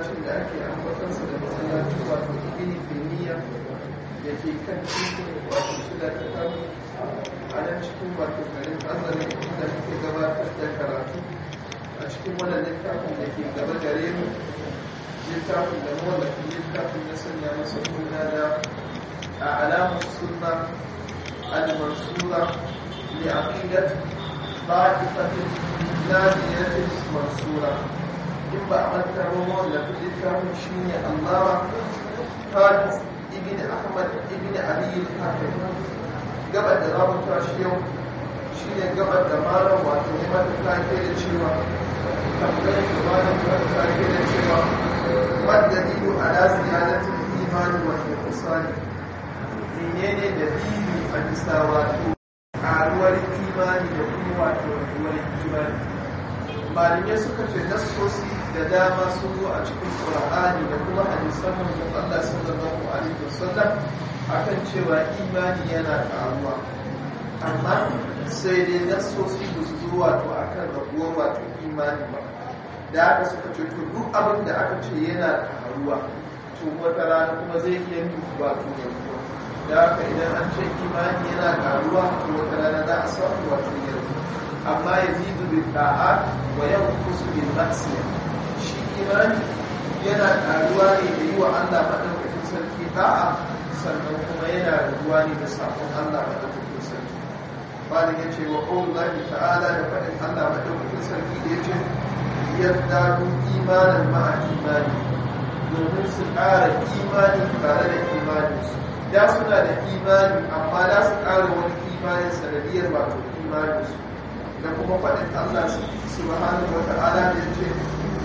masallacin da ake ambatansa da masallacin wato ibini taymiya da ke kan cikin wato shida ta kan a nan cikin wato garin azare da muke gabatar da karatu a cikin wannan littafin da ke gaba gare mu littafin da mawallafin littafin ya sanya masa suna da a alamun sunna al-mansura li aqidat ba'ifatin nadiyatin mansura in ba a manta ba mawallafin littafin shine allama hafiz ibn ahmad ibn ali al-hafiz gabar da za mu tashi yau shine gabar da malam wato ne mata take da cewa tambayar da malam ta take da cewa madalilu ala ziyadatul imani wa ihsani menene dalili a bisa wato karuwar imani da kuma wato rabuwar imani malamai suka ce nassosi da dama sun zo a cikin qur'ani da kuma hadisan manzon Allah sallallahu alaihi wasallam akan cewa imani yana karuwa amma sai dai nassosi ba su zo wato akan rabuwar wato imani ba da aka suka ce to duk abin da aka ce yana karuwa to wata rana kuma zai iya yin wato rabuwa da haka idan an ce imani yana karuwa to wata rana za a samu wato yanzu amma ya zidu bil da'a wa yanqusu bil ma'siyah shi imani yana karuwa ne da yi wa Allah madaukakin sarki da'a sannan kuma yana rabuwa ne da sabon Allah madaukakin sarki bani ya ce wa qawlullahi ta'ala da faɗin Allah madaukakin sarki da ya ce yazdadu imanan ma'a imani domin su ƙara imani tare da imaninsu da suna da imani amma da su ƙara wani imanin sanadiyar wato imaninsu da kuma faɗin Allah subhanahu wa ta'ala da ya ce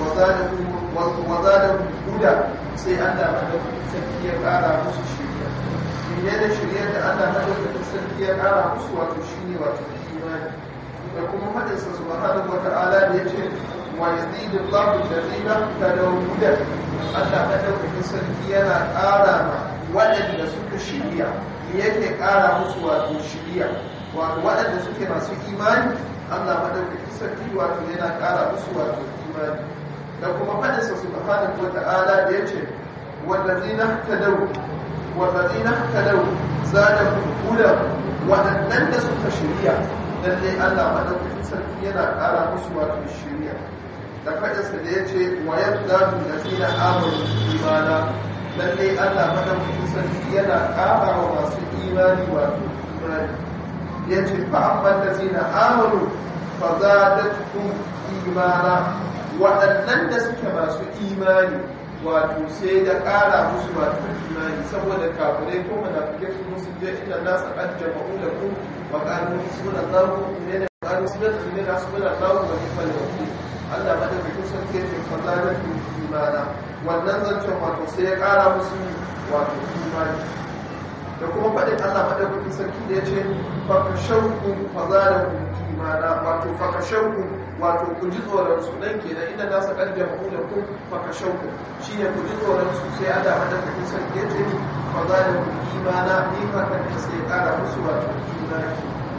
wa zada huda sai Allah madaukakin sarki ya ƙara musu shirya shirye da shirye da Allah madaukakin sarki ya ƙara musu wato shine wato imani da kuma faɗin sa subhanahu wa ta'ala da ya ce wa yazidu Allahu allazina tadaw huda Allah madaukakin sarki yana ƙara ma waɗanda suka shirya yake ƙara musu wato shirya wato waɗanda suke masu imani Allah madaukakin sarki wato yana ƙara musu wato imani da kuma faɗinsa subhanahu wa ta'ala da yace wallazina tadaw wallazina tadaw zadahum huda waɗannan da suka shirya lalle Allah madaukakin sarki yana ƙara musu wato shirya da faɗinsa da yace wa yazdadu allazina amanu imana lalle Allah madaukakin sarki yana ƙara wa masu imani wato imani ya ce fa'amman da zina amonu fa za da tukun imana waɗannan da suke masu imani wato sai da ƙara musu wato imani saboda kafirai ko munafike su musu je inda nasa an jama'u da ku wa ƙanu suna zaru ne da ƙanu suna da ne da suna zaru da kuma da wakil Allah madaukakin sarki ya ce fa za da tukun imana wannan zancen wato sai ya ƙara musu wato imani da kuma faɗin Allah madaukakin sarki da ya ce fakashauku fazalakum imana wato fakashauku wato ku ji tsoron su dan kenan inda za su kaddama ku da ku fakashauku shine ku ji tsoron su sai Allah madaukakin sarki ya ce fazalakum imana ni fatan da sai ƙara musu wato imani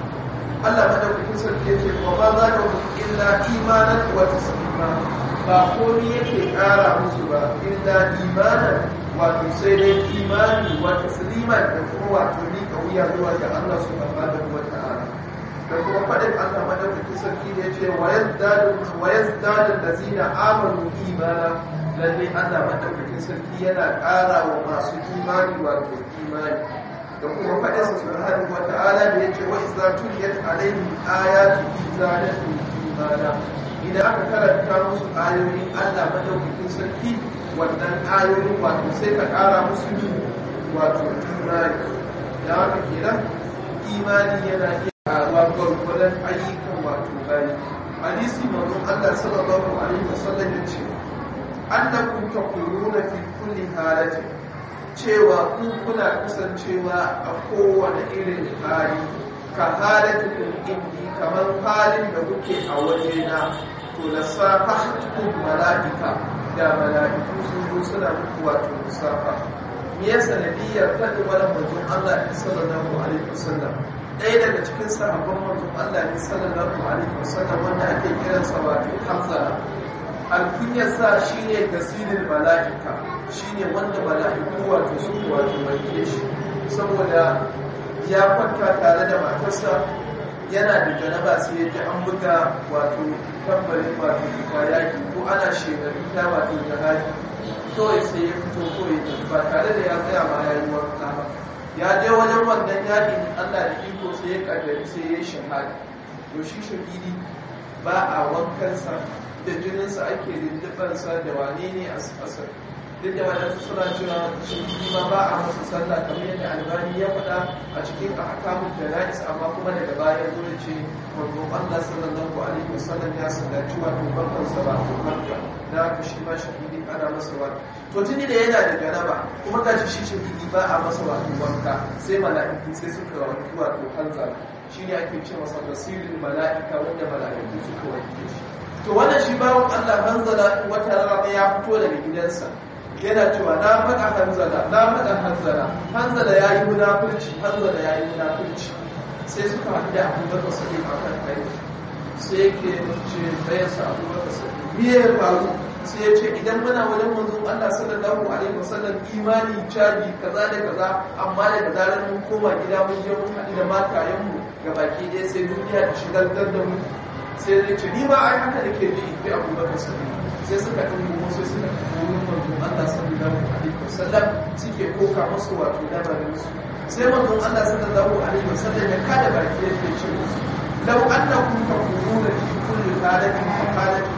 Allah madaukakin sarki ya ce wa ma za da illa imanan wa taslima ba komai yake ƙara musu ba illa imanan wato sai dai imani wa tasliman da kuma wato miƙa wuya zuwa ga Allah subhanahu wa ta'ala da kuma faɗin Allah madaukakin sarki da yace wa yazdadu wa yazdadu allazina amanu imana lalle Allah madaukakin sarki yana ƙara wa masu imani wato imani da kuma faɗin sa subhanahu wa ta'ala da yace wa idza tuliyat alaihim ayatu zadatu imana idan aka karanta musu ayoyin Allah madaukakin sarki wannan ayoyin wato sai ka ƙara musu wato imani da haka kenan imani yana iya ƙaruwa gwargwadon ayyukan wato bayi hadisi manzon Allah sallallahu alaihi wasallam ya ce annakum taquluna fi kulli halatin cewa ku kuna kasancewa a kowane irin hali ka halatin indi kamar halin da kuke a wajena to la safahtukum malaika da malaiku sun zo suna muku wato musafa me ya sanadiyar faɗi wani manzon Allah ne sallallahu alaihi wasallam ɗaya daga cikin sahabban manzon Allah ne sallallahu alaihi wasallam wanda ake kiransa wato Hamza alkunyarsa shine gasirin mala'ika shine wanda mala'iku wato su wato wanke shi saboda ya kwanta tare da matarsa yana da janaba sai ya ji an buga wato tambarin wato fita yaki ko ana shekaru ta wato jihadi kawai sai ya fito kawai ba tare da ya tsaya ma ya yi wanka ba ya je wajen wannan yakin allah da iko sai ya kaddari sai ya yi shahada to shi shahidi ba a wankansa da jininsa ake lullubansa da wane ne a asar duk da wadansu suna cewa shahidi ma ba a masa sallah kamar yadda albani ya faɗa a cikin ahkamun jana'is amma kuma daga baya zo da ce manzo Allah sallallahu alaihi wasallam ya sallaci wato barkan sa ba ko barka da haka shi ma shahidi ana masa wa to tuni da yana da janaba kuma ga shi shahidi ba a masa wato wanka sai mala'iku sai suka wanki wato hanzar shi ne ake ce masa basirin mala'ika wanda mala'iku suka wanke shi to wannan shi bawon Allah hanzala wata rana ya fito daga gidansa yana cewa na faɗa hanzala na faɗa hanzala hanzala ya yi munafurci hanzala ya yi munafurci sai suka haɗu da abubakar sadi a kan kai sai yake ce bayan sa abubakar sadi me ya faru sai ya ce idan muna wajen manzon Allah sallallahu alaihi wasallam imani caji kaza da kaza amma daga zarar mun koma gida mun je mun haɗu da matayenmu ga baki ɗaya sai duniya ta shigar da mu sai zai ce ni ma ai haka da ke ji bi abubakar sadi sai suka ɗin sai suka wurin manzon Allah sallallahu alaihi wasallam suke koka musu wato lamarin su sai manzon Allah sallallahu alaihi wasallam ya kada baki yake ce musu law annakum taquluna fi kulli halatin fa halatin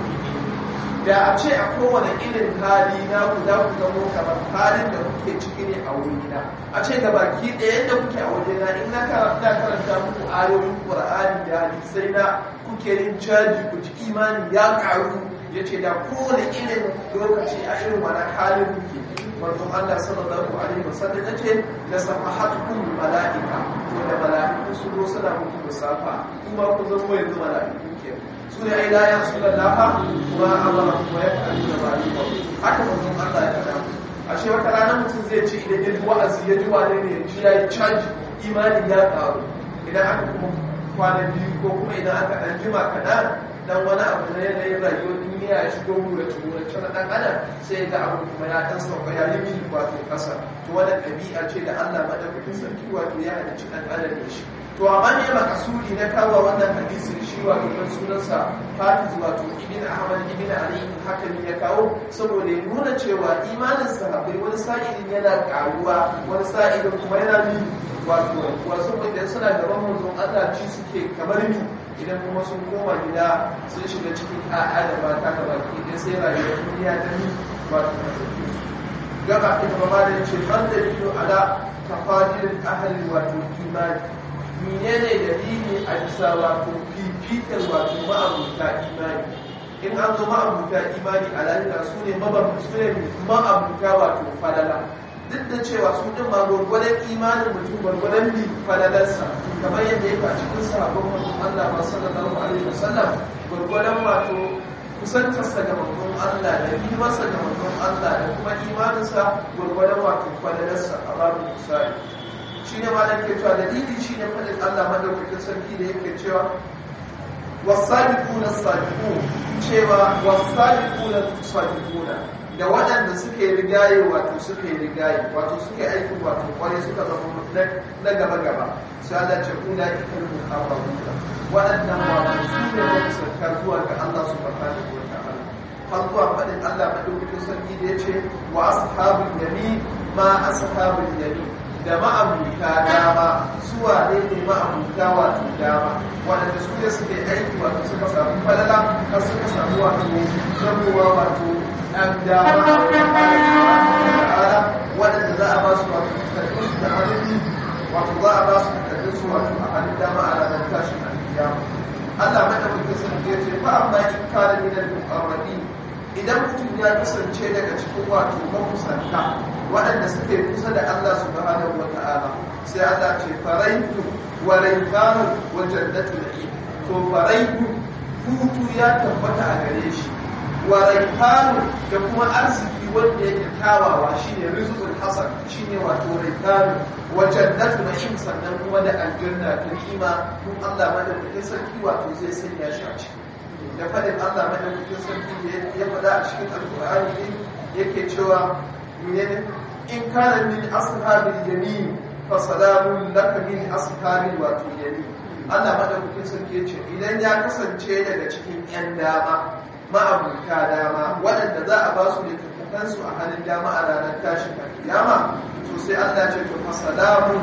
da a ce a kowane irin hali na ku za ku zamo kamar halin da kuke ciki ne a wurina a ce ga baki ɗaya yadda kuke a wajena in na karanta karanta muku ayoyin qur'ani da hadisai na kuke yin caji ku ji imani ya karu ya ce da kowane irin lokaci a irin wani halin kuke manzon Allah sallallahu alaihi wasallam ya ce la safahatukum malaika wanda malaiku su zo suna muku musafa kuma ku zama yanzu malaiku ke su ne ai la ya sulallaha wa amara wa yaqulu da malika haka manzon Allah ya faɗa ashe wata rana mutum zai ce idan ya ji wa'azi ya ji wane ne ya ji ya yi caji imani ya ƙaru idan aka kuma kwana biyu ko kuma idan aka ɗan jima kaɗan dan wani abu na yanayin rayuwar duniya ya shigo wurace wurace na dan adam sai ga abu kuma ya dan sauka ya yi mini wato kasa to wani ɗabi'a ce da Allah madaukakin sarki wato ya halicci dan adam da shi to amma ne makasudi na kawo wannan hadisi shi wato dan sunansa Hafiz wato Ibn Ahmad Ibn Ali hakan ya kawo saboda ya nuna cewa imanin sahabbai wani sa'ilin yana karuwa wani sa'ilin kuma yana bi wato wasu idan suna gaban manzon Allah ci suke kamar ni idan kuma sun koma gida sun shiga cikin a'a da mata da baki idan sai rayuwar duniya ta yi wato gaba ita ba da ce ban da biyu ala tafadilin ahalin wato imani menene dalili a bisa wato fifikar wato ma'abuta imani in an zo ma'abuta imani a lalita su ne ma'abuta wato falala duk da cewa su din ma gwargwadon imanin mutum gwargwadon bi falalarsa kamar yadda ya a cikin sahabban mutum Allah ba sallallahu alaihi wasallam gwargwadon wato kusantarsa ga manzon Allah da himarsa ga manzon Allah da kuma imaninsa gwargwadon wato falalarsa a babu misali shi ne ma da ke cewa dalili shi ne faɗin Allah madaukakin sarki da yake cewa wasabiquna sabiqun cewa wasabiquna sabiquna da waɗanda suke rigaye wato suke rigaye wato suke aikin wato kwarai suka zama na gaba gaba sai Allah ce kuna ikal muqarrabuna waɗannan wato su ne wanda sarkar zuwa ga Allah subhanahu wa ta'ala har zuwa faɗin Allah madaukakin sarki da yace wa ashabul yamin ma ashabul yamin da ma'abuta dama suwa ne ne ma'abuta wato dama waɗanda su ne suke aiki wato suka samu falala har suka samu wato zamowa wato ɗan dama ta'ala waɗanda za a ba su wato takardun su da hannun wato za a ba su takardun su wato a hannun dama a ranar tashin alkiyama Allah madaukakin sarki ya ce fa amma in kana min al-muqarrabin idan mutum ya kasance daga cikin wato makusanta waɗanda suke kusa da Allah subhanahu wa ta'ala sai Allah ce faraitu wa raifanu wa jannatu na'im to faraitu hutu ya tabbata a gare shi wa raifanu da kuma arziki wanda yake tawawa shine rizqul hasan shine wato raifanu wa jannatu na'im sannan kuma da aljanna ta ni'ima kun Allah madaukakin sarki wato zai sanya shi a ciki da faɗin Allah madaukakin sarki da ya faɗa a cikin alkur'ani din yake cewa menene in kana min ashabil yamin fa salamun laka min ashabil wato yamin Allah madaukakin sarki ya ce idan ya kasance daga cikin yan dama ma'abuta dama waɗanda za a ba su littattafansu a hannun dama a ranar tashin kiyama to sai Allah ce to fa salamun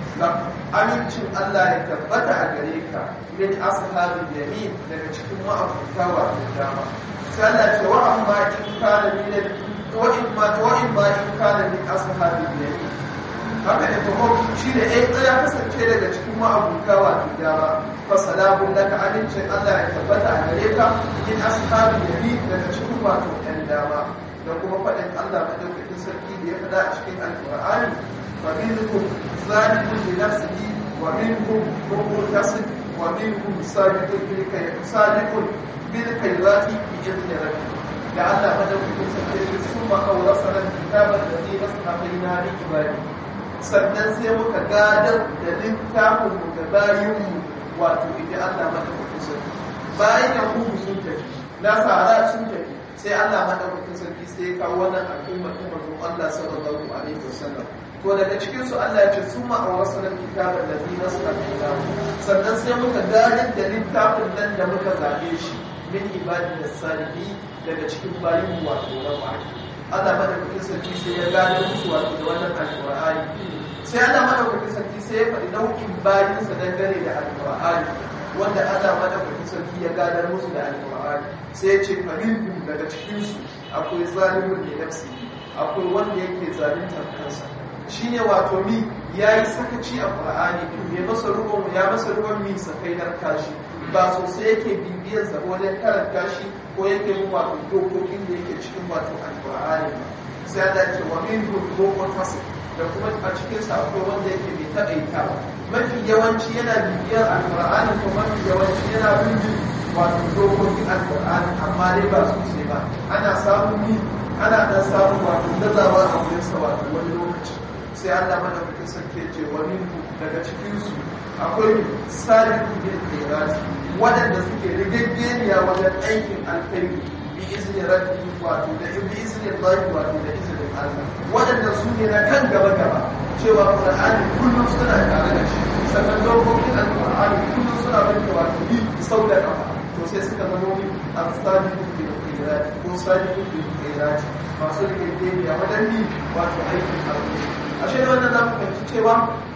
amincin Allah ya tabbata a gare ka min ashabil yamin daga cikin ma'abuta wato dama sai Allah ce wa amma in kana min wa in ma wa in ma in kana min ashabil yamin haka ne to shi ne ai ya kasance daga cikin ma'abuta wato dama fa salamun laka amincin Allah ya tabbata a gare ka min ashabil yamin daga cikin wato ɗan dama da kuma faɗin Allah madaukakin sarki da ya faɗa a cikin alƙur'ani fa minhum zalimun li nafsihi wa minhum muqtasid wa minhum sabiqun bil khayr sabiqun bil khayrati bi idni rabbih da Allah madaukakin sarki ya summa awrasana kitaban ladhi nasqafina li ibadi sannan sai muka gadar da littafin mu ga bayinmu wato idan Allah madaukakin sarki bayan yahudu sun tafi nasara sun tafi sai Allah madaukakin sarki sai ya kawo wannan al'umma ta manzon Allah sallallahu alaihi wasallam to daga cikin su Allah ya ce summa awrasna kitaban ladhi nasqafina sannan sai muka gadar da littafin nan da muka zabe shi min ibadin salihi daga cikin bayin wato na baki Allah madaukakin sarki sai ya gane musu wato da wannan alƙur'ani sai Allah madaukakin sarki sai ya faɗi nau'in bayinsa dangane da alƙur'ani wanda Allah madaukakin sarki ya gadar musu da alƙur'ani sai ya ce faminhum daga cikin su akwai zalimun da nafsi akwai wanda yake zaluntar kansa shine wato mi yayi sakaci a Qur'ani ya masa rubon ya masa rubon mi sakainar kashi ba sosai yake bibiyar sa wajen karanta shi ko yake mu wato dokokin da yake cikin wato alqur'ani sai da ce wa min dokokin fasl da kuma a cikin sa akwai wanda yake bai taƙaita mafi yawanci yana bibiyar alqur'ani ko mafi yawanci yana bin wato dokokin alqur'ani amma dai ba sosai ba ana samun ni ana dan samun wato gazawa a wurin sa wato wani lokaci sai Allah madaukakin sarki ce wa min daga cikin su akwai salihu bil khairat waɗanda suke rigaggeniya wajen aikin alkhairi bi izinin rabbi wato da bi izinin rabbi wato da izinin Allah waɗanda su ne na kan gaba gaba cewa Qur'ani kullum suna tare da shi sannan dokokin Al-Qur'ani kullum suna bin wato bi sau da kafa to sai suka zama ni al-salihu bil khairat ko salihu bil khairat masu rigaggeniya wajen bi wato aikin alkhairi ashe da wannan zamu fahimci cewa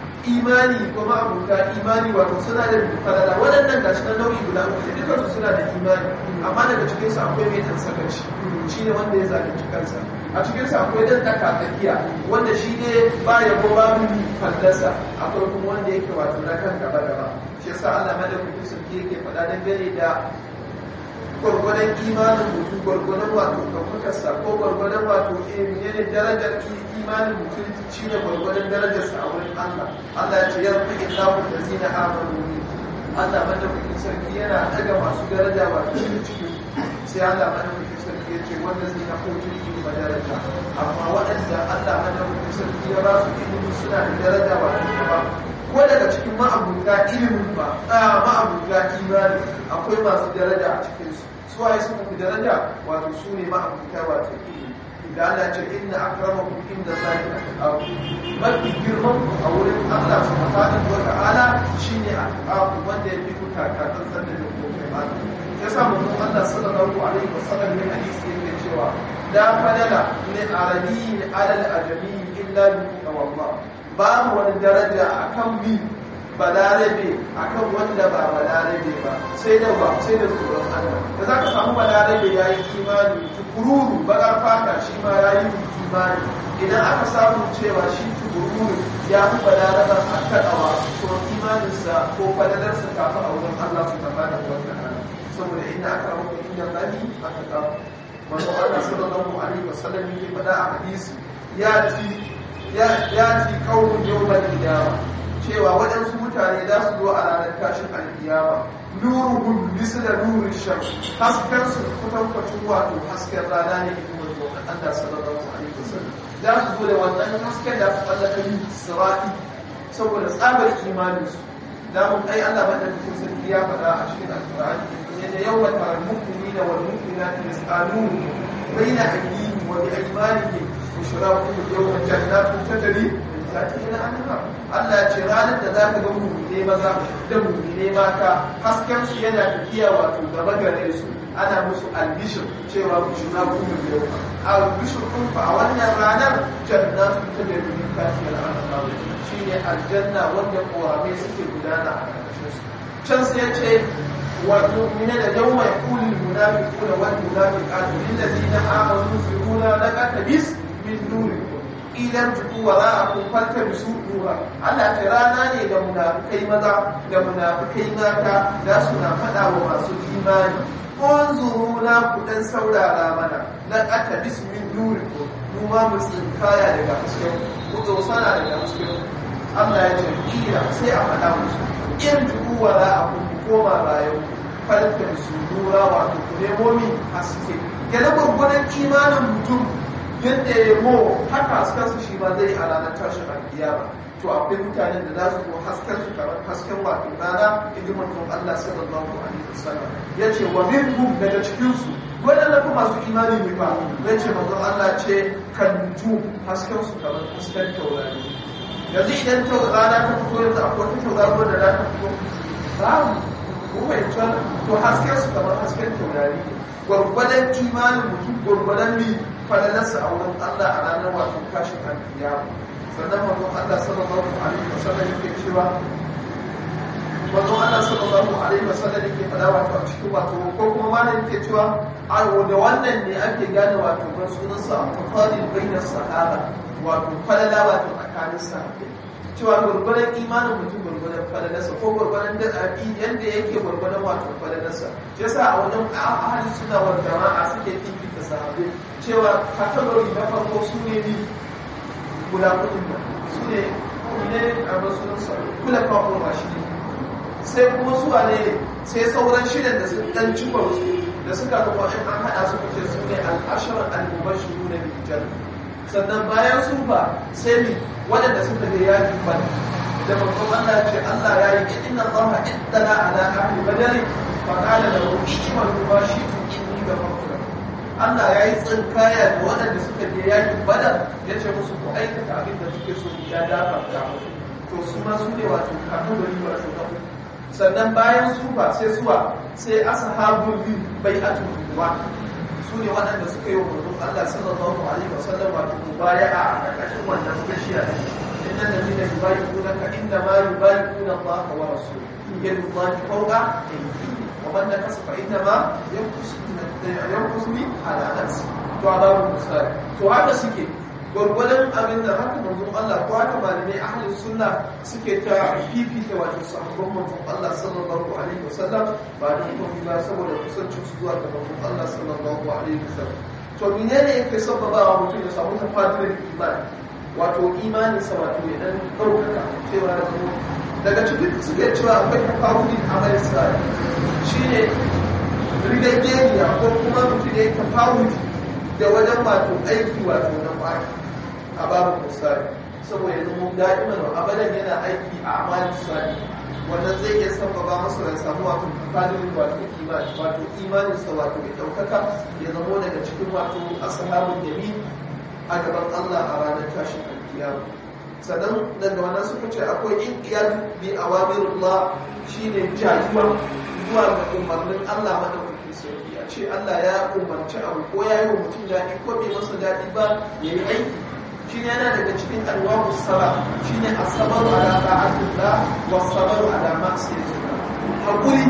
imani ko ma'abuta imani wato suna da falala waɗannan ga shi na nau'i guda uku dukkan su suna da imani amma daga cikin su akwai mai dan sakaci shi ne wanda ya zalunci kansa a cikin su akwai dan tsakatsakiya wanda shi ne ba ya ko babu fallasa akwai kuma wanda yake wato na kan gaba gaba shi yasa Allah madaukakin sarki yake faɗa dangane da gwargwadon imanin mutum gwargwadon wato ɗaukakarsa ko gwargwadon wato ne darajar imanin mutum shi ne gwargwadon darajarsa a wurin Allah Allah ya ce ya rufe illahu da zina amanu ne Allah madaukakin sarki yana daga masu daraja wato cikin cikin sai Allah madaukakin sarki ya ce wanda zai na kotu ilimi daraja amma waɗanda Allah madaukakin sarki ya ba su ilimi suna da daraja wato gaba ko daga cikin ma'abuta ilimin ba a ma'abuta imani akwai masu daraja a cikinsu suwaye suka fi daraja wato su ne ma'abuta wato ilimi da Allah ce inna akramakum inda zaki atqakum mafi girman ku a wurin Allah subhanahu wa ta'ala shine atqakum wanda ya fi ku takatsan san da dokokin Allah yasa mun Allah sallallahu alaihi wasallam ne hadisi yake cewa la fadala li arabiyyin ala al-ajami illa bi taqwallah babu wani daraja akan bi balarabe akan wanda ba balarabe ba sai da ba sai da tsoron Allah da zaka samu balarabe yayi imani tukururu bakar fata shi ma yayi imani idan aka samu cewa shi tukururu ya fi balaraban akkadawa to imaninsa ko fadalarsa ta fi a wurin Allah su tabbata da wannan saboda inda aka rabu inda bani aka kawo wanda Allah sallallahu alaihi wasallam yake faɗa a hadisi ya ci ya ci kaunin yawmal qiyamah cewa waɗansu mutane za su zo a ranar tashin alkiyama nuruhum misla nuri shams hasken su kutankwacin wato hasken rana ne kuma zo Allah sallallahu alaihi wasallam za su zo da wannan hasken da su tsallaka yi sirati saboda tsabar imanin su da mun ai Allah madaukakin sarki ya faɗa a cikin alkur'ani yadda yawma taral mu'minina wal mu'minati yas'alun baina aydihim wa bi aymanihim bushrakum yawma jannatin tajri min tahtiha al-anhar Allah ya ce ranar da za ka ga mu'mine maza da mu'mine mata hasken su yana tafiya wato gaba gare su ana musu albishir cewa bushrakum yawma albishir kun fa a wannan ranar jannatin tajri min tahtiha al-anhar shine aljanna wanda korabe suke gudana a ƙarƙashin su can sai ya ce والمؤمنين يوم يقول المنافقون والمنافقات للذين آمنوا انفرونا نقتبس من نوركم إذا ارجعوا وراءكم فالتمسوا نورا Allah ta rana ne da munafikai maza da munafikai mata za su na faɗa wa masu imani unzuruna ku dan saurara mana na aka bismin nurikum mu ma mu tsinkaya daga hasken ku dosana daga hasken Allah ya ce kira sai a faɗa musu in juku wara a kun koma bayan falka su dura wato ku nemo min haske yana gwagwadon imanin mutum yadda ya mo haka haskensu shi ma zai a ranar tashin alkiyama to akwai mutanen da za su zo hasken su kamar hasken wato rana in ji manzon Allah sallallahu alaihi wasallam ya ce wa minhum daga cikin su waɗanda kuma masu imani ne ba ya ce manzon Allah ce kan ju hasken su kamar hasken taurari yanzu idan rana ta fito yanzu akwai wata tauraro da za ta fito babu kuma to hasken su kamar hasken taurari gwargwadon imanin mutum gwargwadon mi falalarsa a wurin Allah a ranar wato kashin alkiyama sannan manzon Allah sallallahu alaihi wasallam yake cewa manzon Allah sallallahu alaihi wasallam yake fada wato a cikin wato ko kuma malam yake cewa ayo da wannan ne ake gane wato ban sunan sa tafadil bainas sahaba wato falala wato tsakanin sahabbai cewa gurgurar imanin mutum gurgurar falalarsa ko gurgurar da abi yadda yake gurgurar wato falalarsa shi yasa a wajen ahli suna wa jama'a suke fifita sahabbai cewa kategori na farko su ne ni guda kudin nan su ne ne a rasulunsa kula kawai rashi sai kuma su ne sai sauran shidan da sun dan cimma wasu da suka zama in an haɗa su kuce su ne al'asharar al-mubashiru na bijan sannan bayan su ba sai mi waɗanda suka je yakin bane da babban Allah ce Allah ya yi inna Allah ittala ala ahli badari fa qala lahu ishmalu ma shi'tum inni ghafartu Allah ya yi tsinkaya da waɗanda suka je yakin badar ya ce musu ku aikata abin da suke so ya dafa da musu to su ma su ne wato kategori wato na uku sannan bayan su ba sai suwa sai ashabul bin bai'atul ridwan su ne waɗanda suka yi wa manzon Allah sallallahu alaihi wasallam wato mubaya'a a ƙarƙashin wannan bishiya inna alladhina yubayyi'unaka inna ma yubayyi'una Allah wa rasulahu yadu Allah fawqa aydihim wa man nakasa fa inna ma yanqusu yanqusu ala nafsi to adabu musal to haka suke gwargwadon abin da haka manzon Allah ko haka malamai ahlus sunna suke ta fifita wato sahabban manzon Allah sallallahu alaihi wasallam ba da kuma ba saboda kusancin su zuwa ga manzon Allah sallallahu alaihi wasallam to menene yake sababawa mutum ya samu tafadirin imani wato imani sa wato ya dan daukaka cewa da mu daga cikin suke cewa akwai tafawudin amal sai shine rigageniya ko kuma mutum ya yi tafawudi da wajen wato aiki wato na kwaki a babu misali saboda yanzu mun da'iman wa abadan yana aiki a amalin sani wannan zai iya sababa masa ya samu wato tafadin wato imani wato imanin sa wato ya daukaka ya zamo daga cikin wato ashabul yamin a gaban Allah a ranar tashin alkiyama sannan daga wannan suka ce akwai in iyadu bi awamirullah shine jayuwa zuwa ga umarnin Allah madaukakin sarki a ce Allah ya umarci abu ko ya yi wa mutum daɗi ko bai masa daɗi ba ya yi aiki shi yana daga cikin alwamu sara shi ne a sabaru ala ta'atullah wa sabaru ala ma'asiyatillah hakuri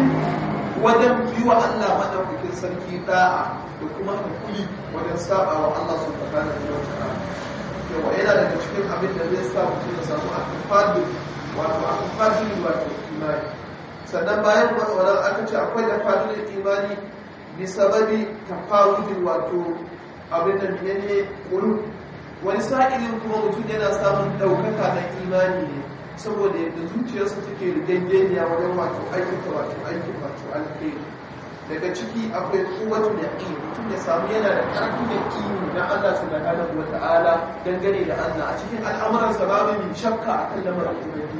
wajen yi wa Allah madaukakin sarki da'a da kuma hakuri wajen saba wa Allah subhanahu wa ta'ala yawa yana daga cikin abin da zai sa mutum ya samu akifadu wato akifadu wato imani sannan bayan wannan aka ce akwai da fadilin imani bi sababi tafawudin wato abin da ne kulu wani sa'ilin kuma mutum yana samun ɗaukaka na imani ne saboda yadda zuciyarsa take rigaggeniya wajen wato aikata wato aikin wato alheri daga ciki akwai kowace da yaƙi mutum ya samu yana da ƙarfin yaƙini na Allah subhanahu wa ta'ala dangane da Allah a cikin al'amuransa babu min shakka akan lamarin ubangiji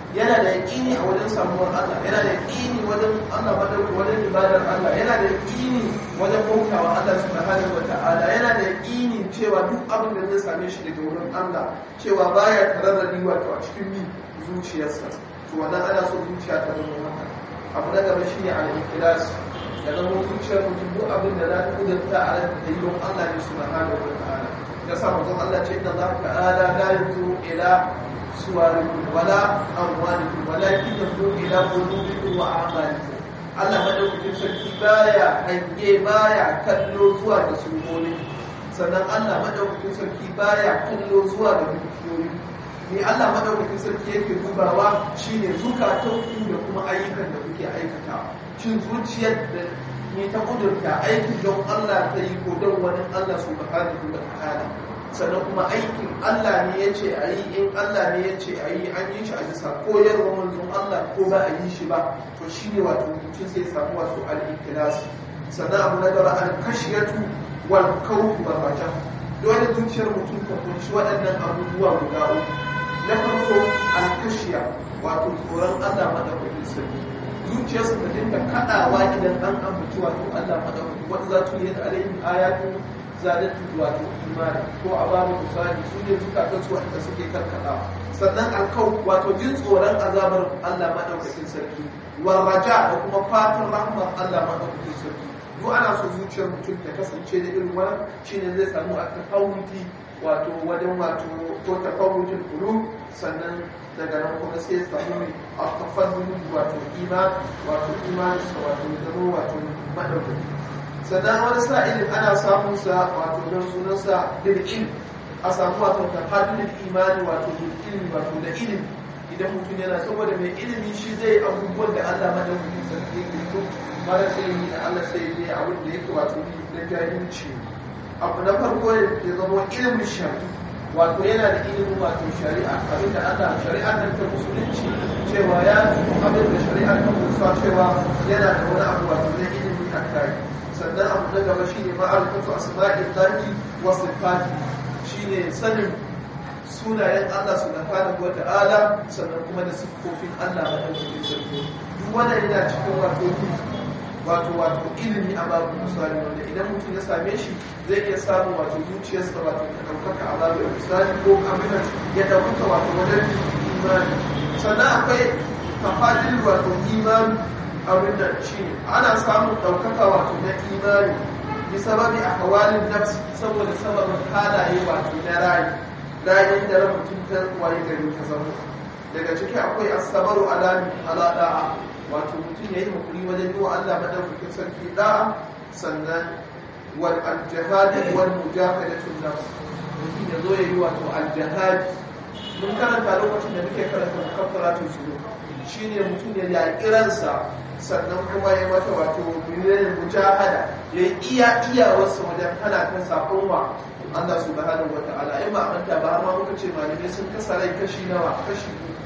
yana da yaƙini a wajen samuwar Allah yana da yaƙini wajen Allah madauki wajen ibadar Allah yana da yaƙini wajen bautawa Allah subhanahu wata'ala yana da yaƙini cewa duk abin da zai same shi daga wurin Allah cewa baya tararradi wato a cikin mi zuciyarsa to wannan ana so zuciya ta zama haka abu na gaba shine al-ikhlas da zama zuciyar mutum duk abin da za ta kudurta a ran da yi don Allah ne subhanahu wata'ala ya sa mutum Allah ce inna Allah ta'ala la yanzuru ila suwarikum wala amwalikum walakin yanzuru ila qulubikum wa a'malikum Allah madaukakin sarki baya hange baya kallo zuwa da sunoni sannan Allah madaukakin sarki baya kallo zuwa da dukiyoyi ni Allah madaukakin sarki yake dubawa shine zukatan ku da kuma ayyukan da kuke aikata shin zuciyar da ni ta kudurta aikin don Allah ta yi ko don wani Allah subhanahu wa ta'ala sannan kuma aikin Allah ne ya ce a yi in Allah ne ya ce a yi an yi shi a bisa koyarwa manzon Allah ko ba a yi shi ba to shi ne wato mutum sai samu wasu al'ikilas sannan abu na gaba an kashiyatu wal kawku wa raja dole zuciyar mutum ta kunshi waɗannan abubuwa guda uku na farko an kashiya wato tsoron Allah madaukakin sarki zuciyarsa ta dinga kaɗawa idan an ambaci wato Allah madaukakin wanda za ta yi da alayhim ayatu zalatu wato imani ko a babu misali su ne zukatan su wanda suke karkada sannan alkau wato jin tsoron azabar Allah madaukakin sarki warraja da kuma fatan rahmar Allah madaukakin sarki duk ana so zuciyar mutum ta kasance da irin wannan shine zai samu a tafawuti wato wajen wato ko tafawutin kulu sannan daga nan kuma sai ya samu a tafawutin wato iman wato imanin sa wato zama wato madaukaki sannan wani sa'ilin ana samun sa wato don sunansa bil'il a samu wato tafadulin imani wato bil'ilmi wato da ilimi idan mutum yana saboda mai ilimi shi zai abubuwan da Allah madaukakin sarki yake so mara sai yi da Allah sai yi abin da yake wato na jahilci abu na farko ya zama ilimin shari'a wato yana da ilimin wato shari'a abin da Allah shari'a nan ta musulunci cewa ya abin da shari'a ta musa cewa yana da wani abu wato na ilimi a kai sannan abu na gaba shi ne ma'arifatu asma'in lahi wa sifati shi ne sanin sunayen Allah subhanahu wa ta'ala sannan kuma da siffofin Allah madaukakin sarki duk wannan yana cikin wato wato wato ilimi a babu misali wanda idan mutum ya same shi zai iya samun wato zuciyarsa wato ta ɗaukaka a babu misali ko amina ya ɗaukaka wato wajen imani sannan akwai tafadil wato imani abin da shi ne ana samun ɗaukaka wato na imani bi sababi a hawalin nafsi saboda sababin halaye wato na rayu rayin da ran mutum ta waye gari ta zama daga ciki akwai asabaru alami ala da'a wato mutum ya yi hakuri wajen yi wa Allah madaukakin sarki da'a sannan wal aljihad wal mujahadatul nafs mutum ya zo ya yi wato aljihad mun karanta lokacin da muke karanta mukaffaratul shuru shine mutum ya yaƙi ransa sannan kuma ya mata wato biliyan mujahada ya yi iya iyawarsa wajen hana kan sakon wa Allah subhanahu wa ta'ala in ba manta ba amma muka ce malamai sun kasa rai kashi nawa kashi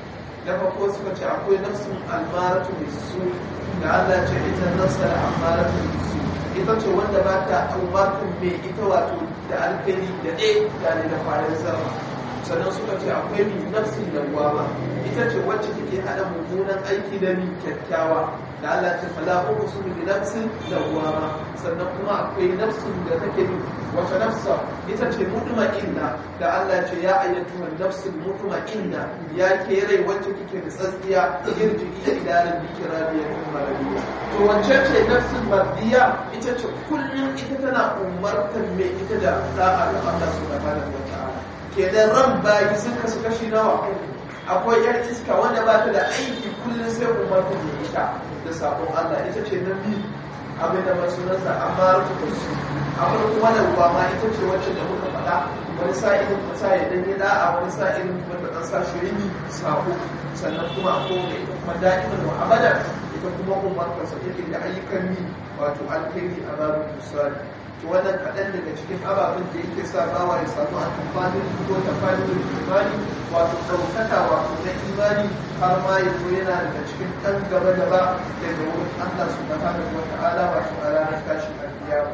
na farko suka ce akwai nafsun almaratu bisu da Allah ce ita nafsa da almaratu bisu ita ce wanda ba ta umartun mai ita wato da alkali da ɗaya da ne da farin sama sannan suka ce akwai mi nafsin da ma ita ce wacce take hada mummunan aiki da mi kyakkyawa da Allah ta fala uku su bi nafsin da ma sannan kuma akwai nafsin da take mi wata nafsa ita ce mutma'inna da Allah ce ya ayyatu nafsin mutma'inna ya ke rai wacce kike da tsatsiya irji iya idaran biki rabiya kuma rabiya to wacce ce nafsin mardiya ita ce kullum ita tana umartar mai ita da da'a da Allah subhanahu wa ta'ala kenan ran bayi sun kasu kashi nawa akwai yar iska wanda ba ta da aiki kullum sai umarta da ita da sabon Allah ita ce na biyu abin da masu nasa amma rufe su akwai kuma da ruwa ma ita ce wacce da muka faɗa wani sa'ilin kuma sa ya danyi da'a wani sa'ilin kuma ta ɗan sa shi rini sako sannan kuma akwai da ita kuma da'iman wa abada ita kuma umarta sa take da ayyukan yi wato alkhairi a babin misali to wannan kaɗan daga cikin ababen da yake sa bawa ya samu a tafanin ko tafanin imani wato ɗaukaka wato na imani har ma ya zo yana daga cikin ɗan gaba gaba daga wurin Allah su da hana wa ta'ala wato a ranar tashin alkiyama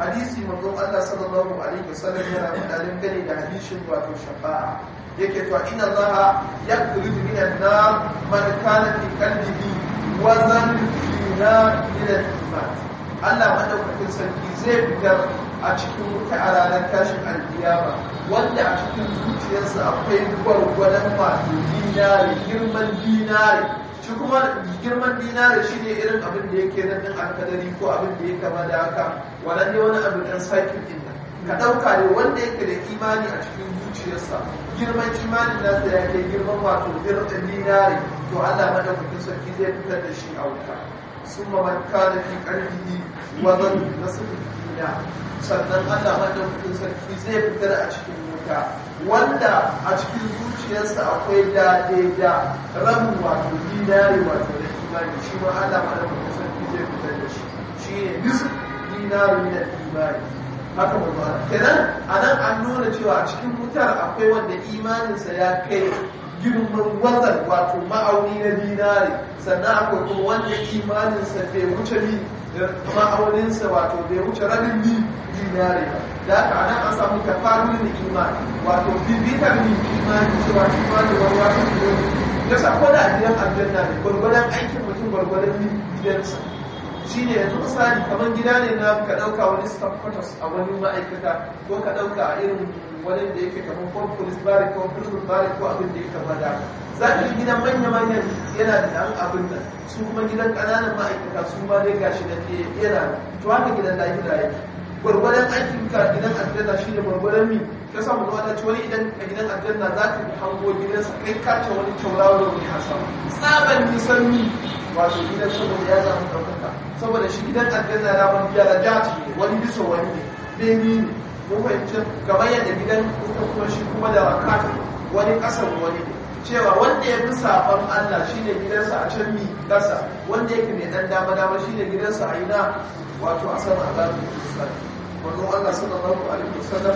hadisi manzon Allah sallallahu alaihi wasallam yana faɗa dangane da hadisin wato shafa'a yake to inna Allah yakhrij min an-nar man kana fi qalbihi wazan dina min al-iman Allah madaukakin sarki zai fitar a cikin wuta a ranar tashin alkiyama wanda a cikin zuciyarsa akwai gwargwadon wato dinari girman dinari shi kuma girman dinari shi ne irin abin da yake nan din alkadari ko abin da ya kama da haka wannan ne wani abu dan sakin din nan ka ɗauka ne wanda yake da imani a cikin zuciyarsa girman imanin nasa ya kai girman wato girman dinari to Allah madaukakin sarki zai fitar da shi a wuta ثم من كان في قلبه وزن نصف الدنيا sannan Allah madaukakin sarki zai fitar a cikin wuta wanda a cikin zuciyarsa akwai dade da rabu wato dinari wato da imani shi ma Allah madaukakin sarki zai fitar da shi shi ne bisu dinari min imani haka ba ba kenan anan an nuna cewa a cikin wutar akwai wanda imaninsa ya kai girman wazan wato ma'auni na dinari sannan akwai kuma wanda imaninsa bai wuce ni ma'auninsa wato bai wuce rabin ni dinari ba da haka anan an samu tafarin da imani wato bibitar ni imani cewa imani wani wato ne ya sa ko da gidan aljanna ne gwargwadon aikin mutum gwargwadon ni gidansa shi ne yanzu misali kamar gida ne na ka ɗauka wani staff quarters a wani ma'aikata ko ka ɗauka a irin wani da yake kamar ko police barrack ko prison barrack ko abin da ya kama da za ka yi gidan manya-manyan yana da ɗan abin nan su kuma gidan ƙananan ma'aikata su ma dai gashi da ke yana to haka gidan lahira yake gwargwadon aikin ka gidan aljanna shi ne gwargwadon mi ka samu zuwa ta ci wani idan a gidan aljanna za ka yi hango gidansa kai kace wani tauraro da wani hasa tsaban nisan mi wato gidan saboda ya samu ɗaukaka saboda shi gidan aljanna ya wani daraja ne wani bisa wani ne beni ne mun fahimci kamar yadda gidan kuka kuma shi kuma da rakata wani ƙasar wani ne cewa wanda ya fi safon Allah shi ne gidansa a can mi ƙasa wanda yake mai ɗan dama dama shi ne gidansa a ina wato a sama a zafi musulman wanzu Allah sallallahu alaihi wasallam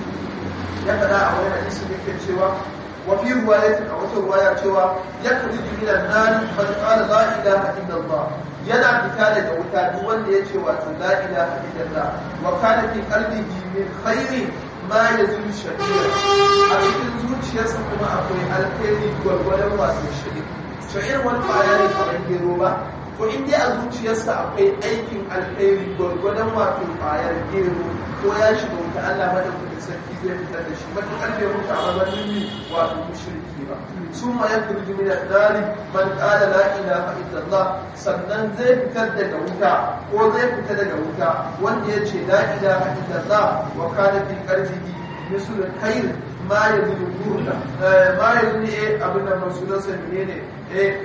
ya faɗa a wani hadisi da ke cewa wa fi ruwayatin a wata ruwaya cewa ya kaji jimilan nari man qala la ilaha illallah yana fita daga wuta duk wanda ya ce wato la ilaha illallah wa kana fi qalbihi min khairin ma yazul shakira a cikin zuciyarsa kuma akwai alkhairi gwargwadon wato shiri sha'ir wani kwaya ne kamar gero ba to in dai a zuciyarsa akwai aikin alkhairi gwargwadon wato kwayar gero ko ya shiga wuta Allah madaukakin sarki zai fitar da shi matuƙar bai mutu a mazanin ne wato mushriki ba su ma ya kurji min dari man qala la ilaha illallah sannan zai fitar daga wuta ko zai fita daga wuta wanda ya ce la ilaha illallah wa kana fi qalbihi misul khair ma yazulu burda ma yazulu eh abin da masulunsa menene eh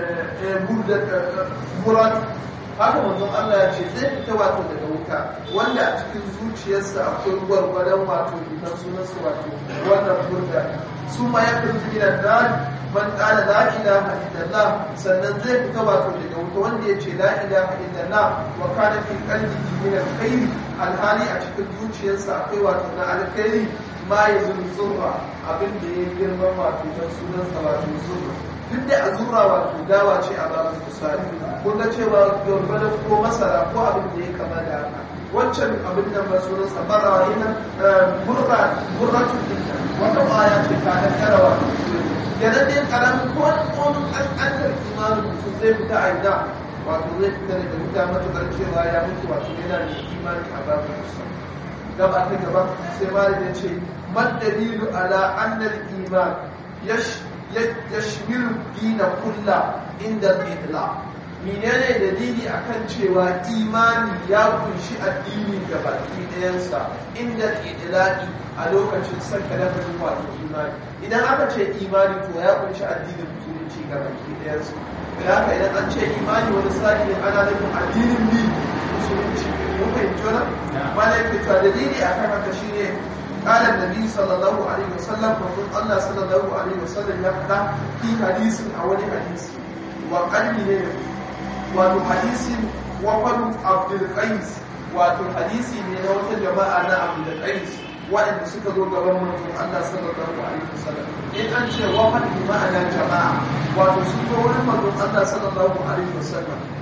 burda murat haka manzon Allah ya ce zai fita wato daga wuta wanda a cikin zuciyarsa akwai gwargwadon wato idan sunansa wato wannan burda su ma ya fi gidan da man kala la ilaha illallah sannan zai fita wato daga wuta wanda ya ce la ilaha illallah wa kana fi qalbihi min alkhair alhali a cikin zuciyarsa akwai wato na alkhairi ma ya zurra abin da ya girma wato dan sunansa wato zurra duk da a zura wato dawa ce a babin misali kun ga cewa gwargwadon ko masara ko abin da ya kama da haka wancan abin da masu nasa bara yana murra murratun dinta wata baya ce ta da karawa yana dai karamin ko wani tsohon ƙanƙantar imanin mutum zai fita a ina wato zai fita daga wuta matuƙar cewa ya mutu wato yana da imani a babin misali gaba ta gaba sai malam ya ce man dalilu ala annal iman yash yashmilu dina kulla inda al menene dalili akan cewa imani ya kunshi addini ga baki ɗayansa inda idlaqi a lokacin saka lafazin wato imani idan aka ce imani to ya kunshi addinin musulunci ga baki ɗayansa da haka idan an ce imani wani sa'i ne ana nufin addinin bi musulunci mun fahimci wannan malaka to dalili akan haka shine قال النبي صلى الله عليه وسلم وقل الله صلى الله عليه وسلم يقول في حديث أول حديث وقلبي wato hadisin wafan abdulkais wato hadisi ne na wata jama'a na abdulkais waɗanda suka zo gaban manzon Allah sallallahu alaihi wasallam in an ce wafan bi ma'ana jama'a wato sun zo wurin manzon Allah sallallahu alaihi wasallam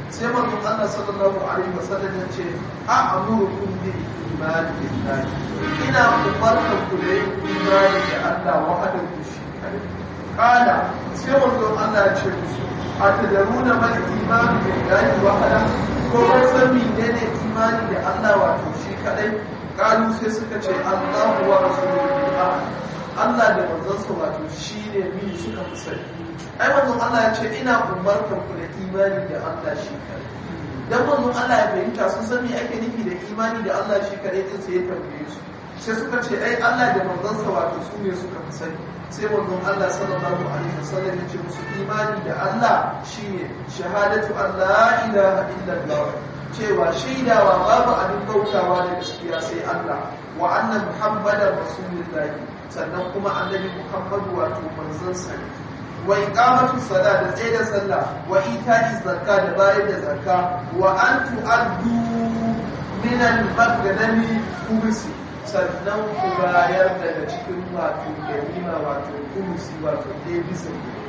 sai manzon Allah sallallahu alaihi wasallam ya ce a amurukum bil imani billahi ina umartan ku da yin imani da Allah wahdahu shi kadai kana sai manzon Allah ya ce musu a tadaruna mal imani billahi wahda ko kun san menene imani da Allah wato shi kadai kalu sai suka ce Allahu wa rasuluhu Allah da manzonsa wato shine mi suka fi sani ai manzon Allah ya ce ina umartar ku da imani da Allah shi kadai dan manzon Allah ya fahimta sun san me ake nufi da imani da Allah shi kadai din sai ya tambaye su sai suka ce ai Allah da manzonsa wato su ne suka fi sani sai manzon Allah sallallahu alaihi wasallam ya ce musu imani da Allah shine shahadatu an la ilaha illallah cewa shaidawa babu abin bautawa da gaskiya sai Allah wa anna muhammadar rasulullahi sannan kuma annabi muhammadu wato manzon sa ne wa iqamatu sala da tsaye da sallah wa ita'i zakka da bayar da zakka wa an tu'addu min al-maghnami khumsi sannan ku bayar daga cikin wato ganima wato khumsi wato ɗaya bisa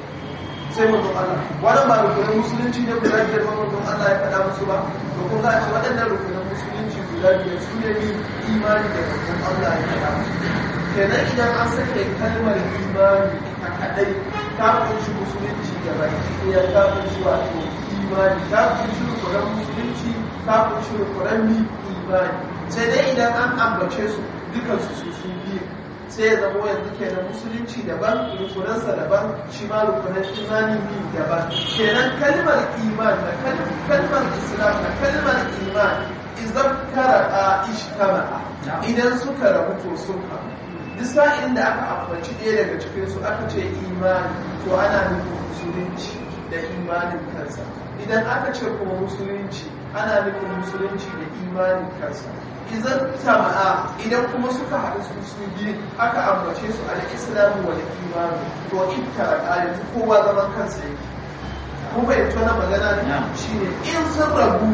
sai mutum Allah wannan ba rukunin musulunci ne guda biyar ba mutum Allah ya faɗa musu ba to kun ga ce waɗannan rukunin musulunci guda biyar su ne imani da mutum Allah ya faɗa musu kenan idan an sake kalmar imani a kadai ta kunshi musulunci da baki ɗaya ta kunshi wato imani ta kunshi rukunan musulunci ta kunshi rukunan imani sai dai idan an ambace su dukansu su su biyu sai ya zama yanzu kenan musulunci daban rukunansa daban shi ma rukunan imani biyu daban kenan kalmar iman da kalmar islam da kalmar iman idan kara ishtama'a idan suka rabu to sun haɗu duk sa'in da aka ambaci ɗaya daga cikinsu aka ce imani to ana nufin musulunci da imanin kansa idan aka ce kuma musulunci ana nufin musulunci da imanin kansa idan sama'a idan kuma suka haɗu su su biyu aka ambace su al islamu wal imani to in taraka yanzu kowa zaman kansa yake kuma bai tona magana ne shine in sun rabu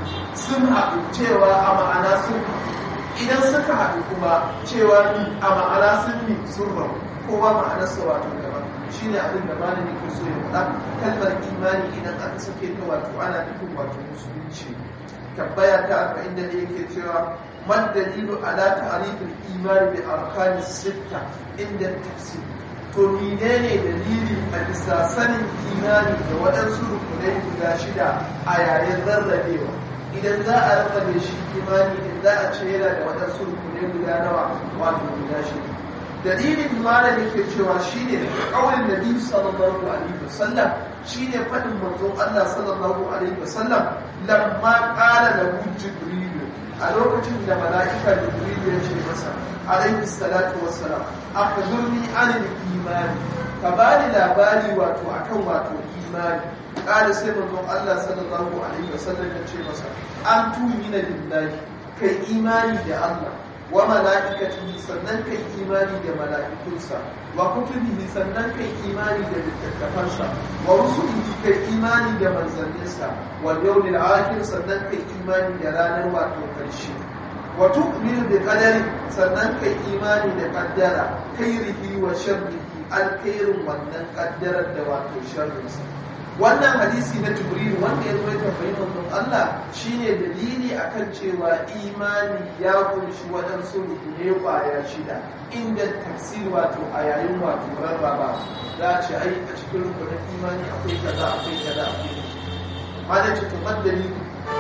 sun haɗu cewa a ma'ana sun haɗu idan suka haɗu kuma cewa a ma'ana sun yi sun rabu kowa ma'anarsa wato daban shi ne abin da malami ke so ya faɗa kalmar imani idan aka sake ta wato ana nufin wato musulunci tabbaya ta arba'in da ne yake cewa man dalilu ala ta'rifil imani bi arkani sitta inda tafsir to menene dalili a bisa sanin imani da waɗansu rukunai guda shida a yayin rarrabewa idan za a rarrabe shi imani in za a ce yana da waɗansu rukunai guda nawa wato guda shida dalilin malami ke cewa shine kawai nabi sallallahu alaihi wasallam shine fadin manzon Allah sallallahu alaihi wasallam lamma qala lahu jibril a lokacin da mala'ika jibril ya ce masa alaihi salatu wassalam akhbirni anil imani ka bani labari wato akan wato imani qala sai manzon Allah sallallahu alaihi wasallam ya ce masa an tumina lillahi kai imani da Allah wa mala'ikatihi sannan kai imani da mala'ikunsa wa kutubihi sannan kai imani da littattafansa wa rusulihi kai imani da manzanninsa wa yawmil akhir sannan kai imani da ranar wato karshe wa tu'minu bi qadari sannan kai imani da qaddara khairihi wa sharrihi alkhairin wannan qaddarar da wato sharrinsa wannan hadisi na jibril wanda ya zo ya tambayi manzon Allah shine dalili akan cewa imani ya kunshi waɗansu rukune kwaya shida inda tafsir wato a yayin wato rarraba za a ce ai a cikin rukunin imani akwai kaza akwai kaza akwai mana ce to madali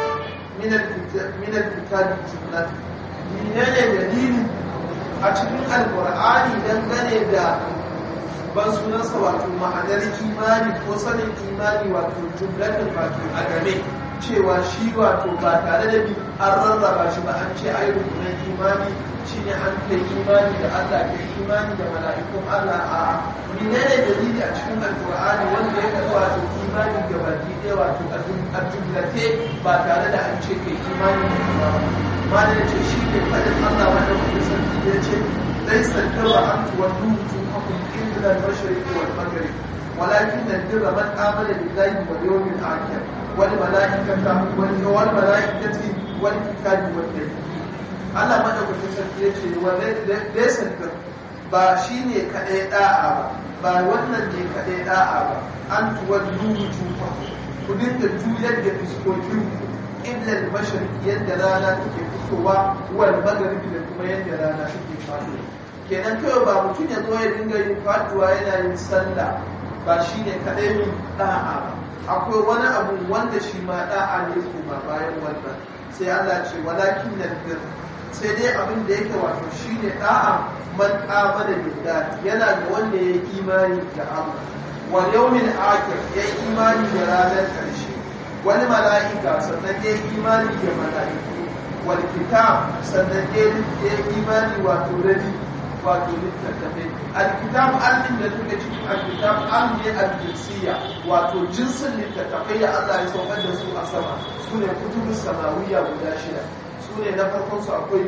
min al-kitabi jumlat menene dalili a cikin alqur'ani dangane da ban sunansa wato ma'anar imani ko sanin imani wato jumlatin wato a game cewa shi wato ba tare da bi an rarraba shi ba an ce ai rukunan imani shine an kai imani da Allah kai imani da mala'ikun Allah a menene dalili a cikin alqur'ani wanda ya kawo wato imani ga baki ɗaya wato a jumlate ba tare da an ce kai imani da Allah ba malai ce shi ne fadin Allah wanda kuma sarki ya ce ليس البر أن تولوا وجوهكم قبل المشرق والمغرب ولكن البر من آمن بالله واليوم الآخر والملائكة والملائكة والكتاب والنبي Allah madaukakin sarki ya ce wa laysa bir ba shine kadai da'a ba ba wannan ne kadai da'a ba an tuwallu wujuhakum ku dinga juyar da fuskokin ku illa al-mashriq yadda rana take fitowa wal maghrib da kuma yadda rana take faɗo kenan kawai ba mutum ya zo ya dinga yin faduwa yana yin sallah ba shine kadai min da'a ba akwai wani abu wanda shi ma da'a ne kuma bayan wannan sai Allah ce walakin nan sai dai abin da yake wato shine da'a man amana billahi yana da wanda ya yi imani da Allah wal yawmil akhir ya yi imani da ranar karshe wani mala'ika sannan ya yi imani da mala'iku wal kitab sannan ya yi imani wato rabi wato littattafai alkitab al'in da suke cikin alkitab an ne aljinsiya wato jinsin littattafai da Allah ya saukar da su a sama su ne kutubun samawiya guda shida su ne na farkon su akwai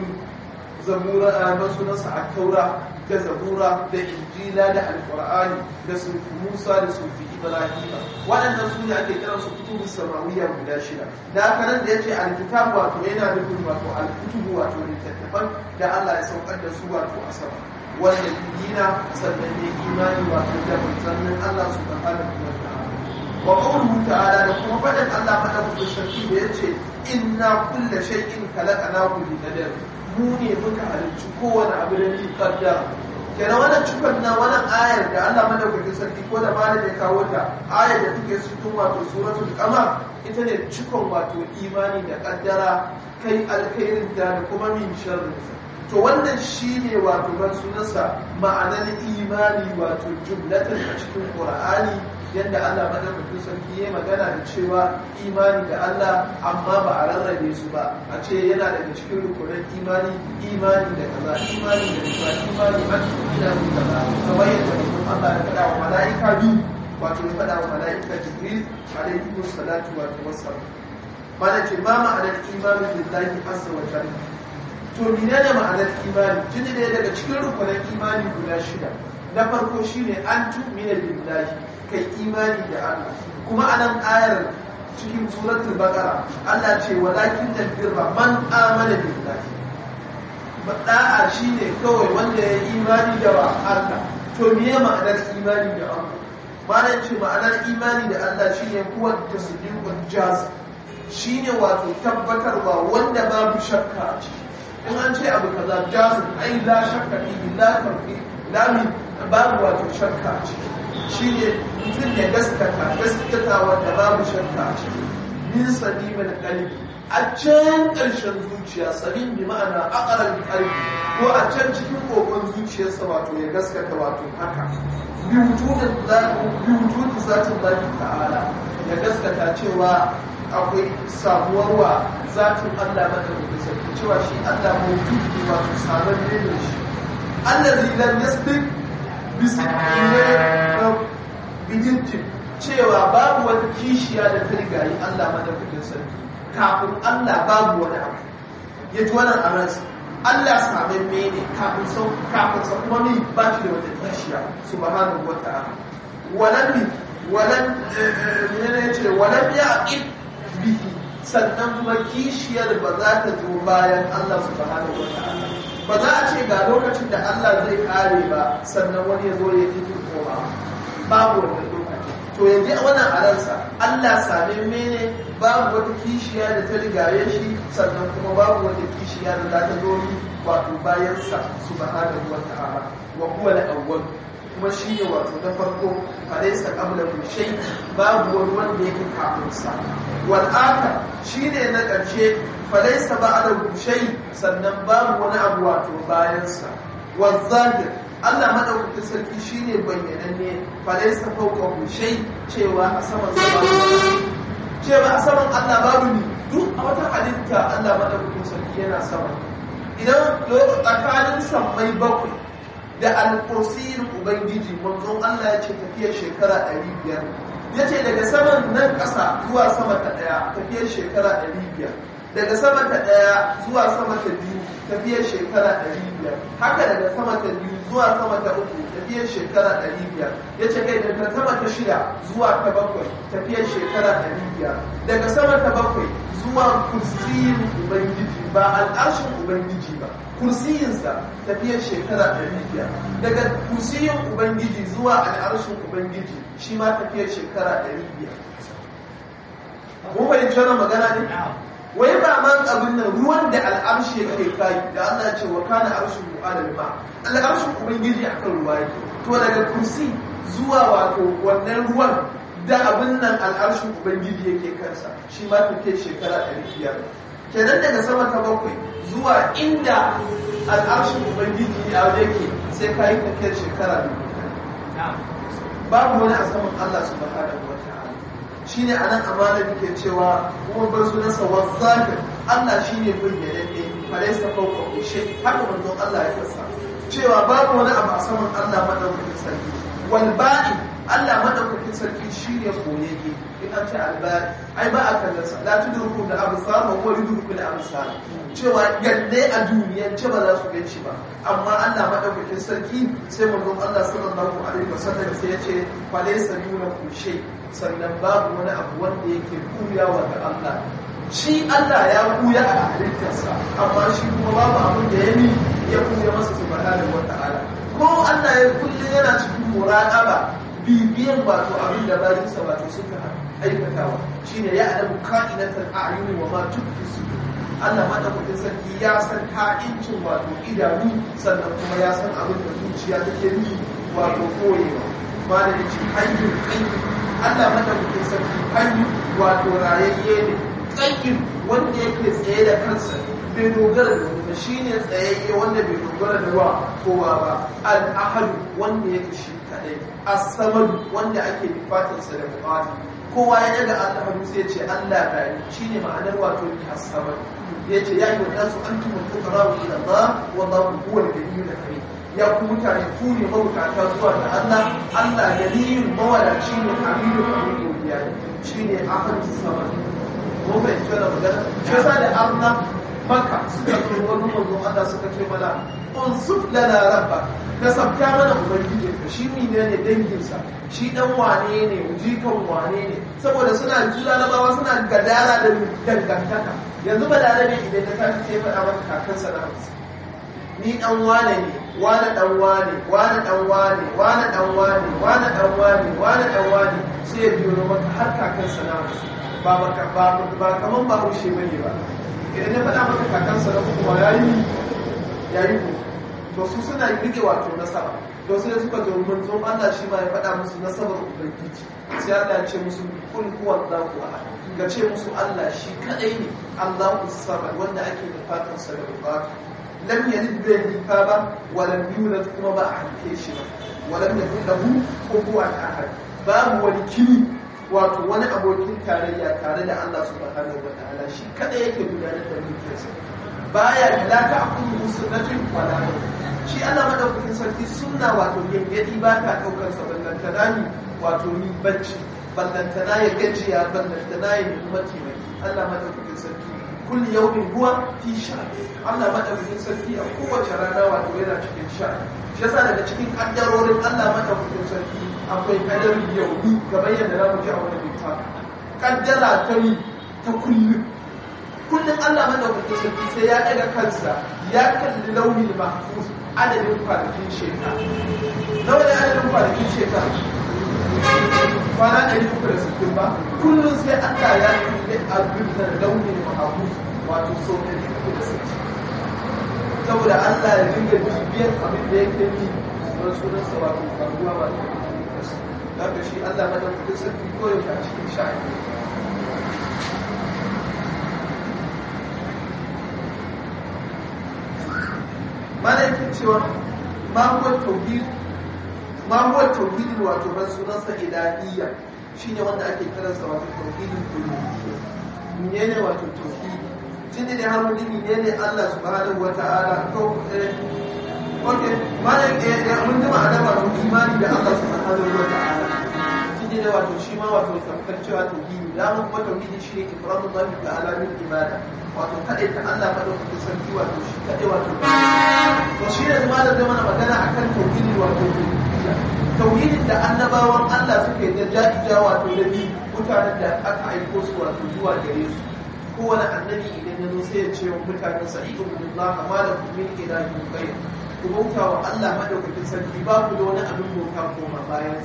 zabura a sunansa a taura da zabura da injila da alkur'ani da sufi musa da sufi ibrahima waɗannan su ne ake kiran su kutubun samawiya guda shida da haka nan da ya ce alkitab wato yana nufin wato alkutubu wato littattafan da Allah ya saukar da su wato a sama wanda dina sannan ne imani wato da manzannin Allah su ga halin wa ta'ala wa qawluhu ta'ala da kuma faɗin Allah madaukakin sarki da yace inna kulla shay'in khalaqnahu bi qadar mu ne muka halicci kowane abu da ni qaddara kenan wannan cikon na wannan ayar da Allah madaukakin sarki ko da malam ya kawo ta ayar da take cikin wato suratul qamar ita ne cikon wato imani da kaddara kai alkhairin da kuma min sharrin to wannan shine wato ban sunansa ma'anar imani wato jumlatan a cikin qur'ani yadda Allah madaukakin sarki ya magana da cewa imani da Allah amma ba a rarrabe su ba a ce yana daga cikin rukunin imani imani da kaza imani da kaza imani a cikin imani kaza kamar yadda mutum Allah ya faɗa wa mala'ika biyu wato ya faɗa wa mala'ika Jibril alaihi salatu wa wassalam mana ce ma ma'anar imani billahi azza wa jalla to menene ma'anar imani tuni ne daga cikin rukunin imani guda shida na farko shine an tu'mina billahi kai imani da Allah kuma anan ayar cikin suratul baqara Allah ce walakin birra man amana billahi da'a shine kawai wanda ya imani da Allah to me ma'anar imani da Allah ma'anar ce ma'anar imani da Allah shine kuwa tasdiqul jaz shine wato tabbatarwa wanda babu shakka a ciki in an ce abu kaza jazim ai la shakka fi la tarfi la mi babu wato shakka a ciki shine mutum ya gaskata gaskata wanda babu shakka a ciki min salimin qalbi a can ƙarshen zuciya salim bi ma'ana aqral qalbi ko a can cikin kokon zuciyarsa wato ya gaskata wato haka bi wujudin zati bi wujudin zatin Allah ta'ala ya gaskata cewa akwai samuwar wa zatin Allah madaukakin sarki cewa shi Allah mawjud ne wato sabon ne da shi allazi lam yasbiq bijintin cewa babu wata kishiya da ta rigayi Allah madaukakin sarki kafin Allah babu wani abu ya ji wannan a ransa Allah sabon ne kafin sau kafin sa kuma mai ba shi da wata kishiya subhanahu wa ta'ala walan walan ne ce walan ya aqib bihi sannan kuma kishiyar ba za ta zo bayan Allah subhanahu wa ta'ala ba za a ce ga lokacin da Allah zai kare ba sannan wani ya zo ya yi koma babu wannan lokaci to yanzu wannan a ransa Allah same mene babu wata kishiya da ta rigaye shi sannan kuma babu wata kishiya da za ta zo ni wato bayan sa subhanahu wa ta'ala wa huwa al-awwal kuma shi ne wato na farko alaysa qablahu shay babu wani wanda yake kafin sa wal akhar shine na ƙarshe falaysa ba'dahu shay sannan babu wani abu wato bayan sa wal zahir Allah madaukakin sarki shine bayyananne falaysa fawqahu shay cewa a saman sa babu cewa a saman Allah babu ni duk a wata halitta Allah madaukakin sarki yana sama idan tsakanin sammai bakwai da alkursiyin ubangiji manzon Allah ya ce tafiyar shekara 500 ya ce daga saman nan ƙasa zuwa sama ta ɗaya tafiyar shekara 500 daga sama ta ɗaya zuwa sama ta biyu tafiyar shekara 500 haka daga sama ta biyu zuwa sama ta uku tafiyar shekara 500 ya ce kai daga sama ta shida zuwa ta bakwai tafiyar shekara 500 daga sama ta bakwai zuwa kursiyin ubangiji ba al'arshin ubangiji ba kursiyinsa tafiyar shekara ɗari biyar daga kursiyin ubangiji zuwa al'arshin ubangiji shi ma tafiyar shekara ɗari biyar mun fahimci wannan magana ne wai ba man abin nan ruwan da al'arshi yake kai da Allah ya ce wa kana arshu alal ma al'arshin ubangiji akan ruwa yake to daga kursi zuwa wato wannan ruwan da abin nan al'arshin ubangiji yake kansa shi ma take shekara 500 kenan daga sama ta bakwai zuwa inda al'arshin ubangiji ya yake sai ka yi tafiyar shekara babu wani a saman Allah subhanahu wa ta'ala shine anan amana ke cewa kuma bar sunansa wazzakir Allah shine bayyananne falaysa fawqa shay haka manzon Allah ya kasa cewa babu wani abu a saman Allah madaukakin sarki wal ba'i Allah madaukakin sarki shine koyayye in an ce albari ai ba a kallon sa la tudruku da absar wa huwa yudruku da absar cewa yalle a duniyar ce ba za su gan shi ba amma Allah madaukakin sarki sai manzon Allah sallallahu alaihi wasallam sai ya ce fa laysa yunaku shay sannan babu wani abu wanda yake kuyawa ga Allah shi Allah ya kuya a halittarsa amma shi kuma babu abin da ya yi ya kuya masa subhanahu wa ta'ala ko Allah ya kulle yana cikin muraqaba bibiyan wato abin da bayansa wato suka aikatawa shine ya adamu ka'inatul a'yuni wa ma tukfi sudur Allah madaukakin sarki ya san ka'incin wato idanu sannan kuma ya san abin da zuciya take yi wato koyewa ba da yace hayyul qayyum Allah madaukakin sarki hayyu wato rayayye ne qayyum wanda yake tsaye da kansa bai dogara da wani shi ne tsayayye wanda bai dogara da wa kowa ba al-ahad wanda yake shi kadai as-samad wanda ake bukatarsa da bukata kowa ya daga Allah hannu sai ya ce Allah gani shine ma'anar wato as-samad yace ya yi wadansu antum al-fuqara ila Allah wallahu huwa al-ghaniyyul karim ya ku mutane ku ne mabukata zuwa ga Allah Allah ganiyun mawadaci ne hamidu hamidu ya shine ahad as-samad mun bai tsara magana shi yasa da Allah maka suka ce wani manzo Allah suka ce mana unsuf lana rabba da sabta mana ubangijin ka shi ne ne danginsa shi dan wane ne jikan wane ne saboda suna jula labawa suna gadara da dangantaka yanzu ba da rabe idan ka tafi sai faɗa maka kakansa na hamsin ni dan wane ne wane dan wane wane dan wane wane dan wane wane dan wane wane dan wane sai ya biyo maka har kakansa na hamsin ba ba ba kaman ba rushe bane ba idan ya faɗa maka kakansa na kuma ya yi ya yi ku to su suna rike wato nasaba to sai suka zo manzon Allah shi ma ya faɗa musu nasabar ubangiji sai Allah ya ce musu kul huwa Allahu ahad ga ce musu Allah shi kadai ne Allahu samad wanda ake da fatan sa da bukatu lam yalid bai haifa ba wa lam yulad kuma ba a haife shi ba wa lam yakul lahu kufuwan ahad babu wani kini wato wani abokin tarayya tare da Allah subhanahu wa ta'ala shi kada yake gudanar da mulkinsa baya la ta'khudhu sunnatun wala shi Allah madaukakin sarki sunna wato yayyadi ba ta daukar sa ballantana ni wato ni bacci ballantana ya gajiya ballantana ya nemi mataimaki Allah madaukakin sarki kulli yawmin huwa fi sha'n Allah madaukakin sarki a kowace rana wato yana cikin sha'n shi yasa daga cikin kaddarorin Allah madaukakin sarki akwai kadarin yauni kamar yadda za mu ji a wani littafi kaddara ta yi ta kullum kullum Allah madaukakin sarki sai ya daga kansa ya kalli launin mahfuz adadin kwanakin shekara nawa ne adadin kwanakin shekara kwana ɗari uku da sittin ba kullum sai Allah ya kalli abin da launin mahfuz wato sau ɗari uku da sittin saboda Allah ya dinga bibiyar abin da yake yi sunan sunansa wato faruwa wato haka shi Allah madaukakin sarki koyaushe a cikin sha'ani mana yake cewa ma huwa tauhid ma huwa tauhid wato ban sunansa ilahiyya shine wanda ake kiransa wato tauhidul uluhiyya menene wato tauhid tunda da har mutum ne Allah subhanahu wata'ala to okay mana ya mun ji ma'ana ba imani da Allah subhanahu wata'ala tunda da wato shi ma wato tamkar cewa tauhidi da mu kuma tauhidi shi ne ifradullahi ta'ala min ibada wato kaɗai ta Allah madaukakin sarki wato shi kaɗai wato to shi ne zama da mana magana akan tauhidi wato tauhidin da annabawan Allah suke da jajija wato da bi mutanen da aka aiko su wato zuwa gare su kowane annabi idan ya zo sai ya ce wa mutanen sa idu billah ma da min ilahin ghayr ku bauta wa Allah madaukakin sarki ba ku da wani abin bauta koma bayan sa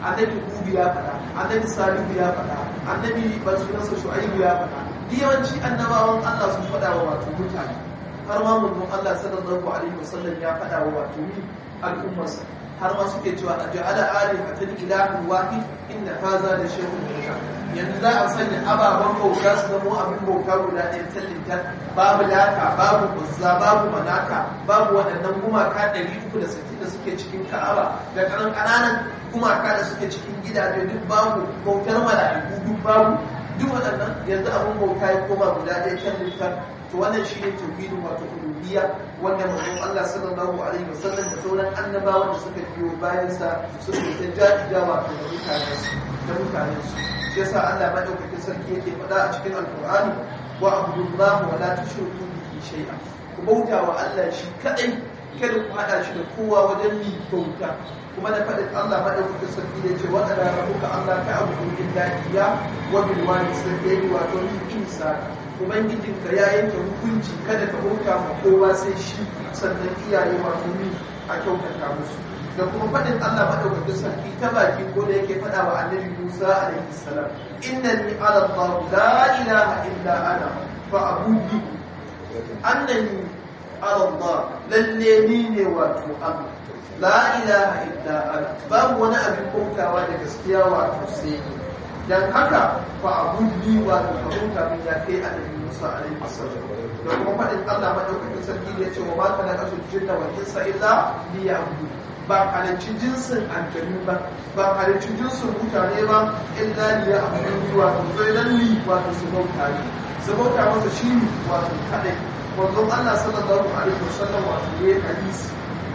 annabi hudu ya faɗa annabi salihu ya faɗa annabi ban sunansa shu'aibu ya faɗa yawanci annabawan Allah sun faɗa wa wato mutane har ma mun Allah sallallahu alaihi wasallam ya faɗa wa wato ni al'ummarsa har ma suke cewa a ja'ala alihatan ilahun wahid inna haza da shay'un munkar yanzu za a sanya ababen bauta su zama abin bauta guda ɗaya tallintar babu lata babu uzza babu manaka babu waɗannan gumaka ɗari uku da sittin da suke cikin ka'aba da ƙanan ƙananan gumaka da suke cikin gidaje duk babu bautar mala'iku duk babu duk waɗannan yanzu abin bauta ya koma guda ɗaya tallintar to wannan shi ne tauhidin wato uluhiyya wanda manzon Allah sallallahu alaihi wasallam da sauran annabawan da suka biyo bayan sa suka ta jajja wato da mutanen su da mutanen su yasa Allah madaukakin sarki yake faɗa a cikin alqur'ani wa abudullah wa la tushriku bihi shay'a ku bauta wa Allah shi kadai kada ku hada shi da kowa wajen yi bauta kuma da faɗin Allah madaukakin sarki da ce wa ala rabbuka Allah ta'budu illa iyya wa bil walidayni wato ni insa ubangijinka ya yanke hukunci kada ka bauta ma kowa sai shi sannan iyaye wato ni a kyautata musu da kuma faɗin Allah madaukakin sarki ta baki ko da yake faɗa wa annabi Musa alaihi salam innani ala Allah la ilaha illa ana fa abudu annani ala Allah lalle ni ne wato Allah la ilaha illa ana babu wani abin bautawa da gaskiya wato sai ni dan haka fa abudi wa ta fahimta min ya kai annabi Musa alaihi wasallam da kuma fadin Allah madaukakin sarki da yace wa ma kana kasu jinna wa insa illa liya'budu ba halicci jinsin aljanu ba ba halicci jinsin mutane ba illa liya'budu wa to sai dan li wa su bauta ne su bauta masa shi wato kadai wanzon Allah sallallahu alaihi wasallam wato yayi hadisi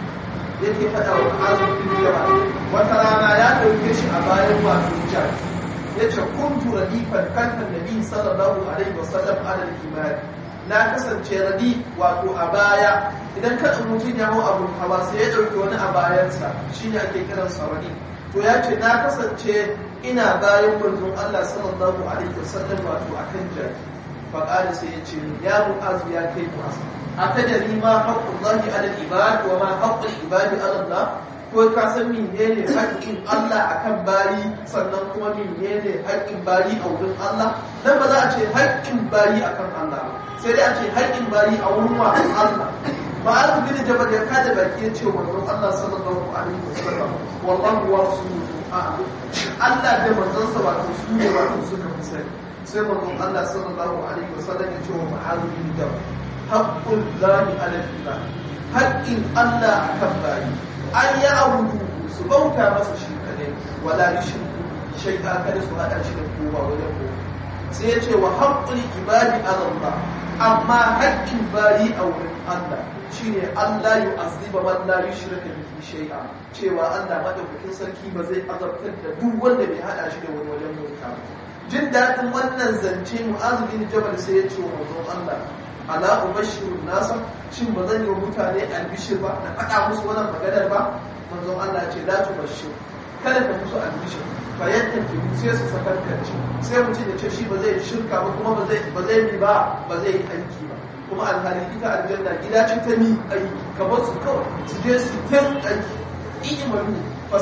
yake faɗa wa azumin jama'a wata rana ya ɗauke shi a bayan wato jami'a ya ce kuntu radifan kankan nabi sallallahu alaihi wasallam ala al-iman na kasance radi wato a baya idan ka mutum ya hau abun hawa sai ya dauki wani a bayansa shine ake kiran sa radi to ya ce na kasance ina bayan manzon Allah sallallahu alaihi wasallam wato akan jaki fa qala sai ya ce ya mu'azu ya kai mu'az atadari ma haqqullahi ala al-ibad wa ma haqqul ibadi ala Allah ko ka san menene haƙƙin Allah akan bari sannan kuma menene haƙƙin bari a wurin Allah dan ba za a ce haƙƙin bari akan Allah sai dai a ce haƙƙin bari a wurin wa Allah ba a bin jabal ya kada baki ya ce wa manzon Allah sallallahu alaihi wasallam wallahu wa rasuluhu a'lam Allah da manzon sa ba su ne ba su suka fi sani sai manzon Allah sallallahu alaihi wasallam ya ce wa ma'az bin jabal haqqul lahi ala al haƙƙin Allah akan bari an yi abudu su bauta masa shi kadai wala yushriku shay'a kada su hada shi da kowa wajen ko sai ya ce wa haqqul ibadi ala Allah amma haƙƙin bari a wurin Allah shine Allah yu'azziba man la yushrika bihi shay'a cewa Allah madaukakin sarki ba zai azabtar da duk wanda bai hada shi da wani wajen bauta jin daɗin wannan zance mu'azu bin jabal sai ya ce wa manzon Allah ala ubashirun nasa shin ba zan yi wa mutane albishir ba na faɗa musu wannan maganar ba manzon Allah ce la tubashir kada ka musu albishir fa yadda ke sai su sakarkace sai mutum ya ce shi ba zai shirka ba kuma ba zai ba zai yi ba ba zai yi aiki ba kuma alhali ita aljanna gida ce ta ni aiki ka bar su kawai su je su tan aiki imalu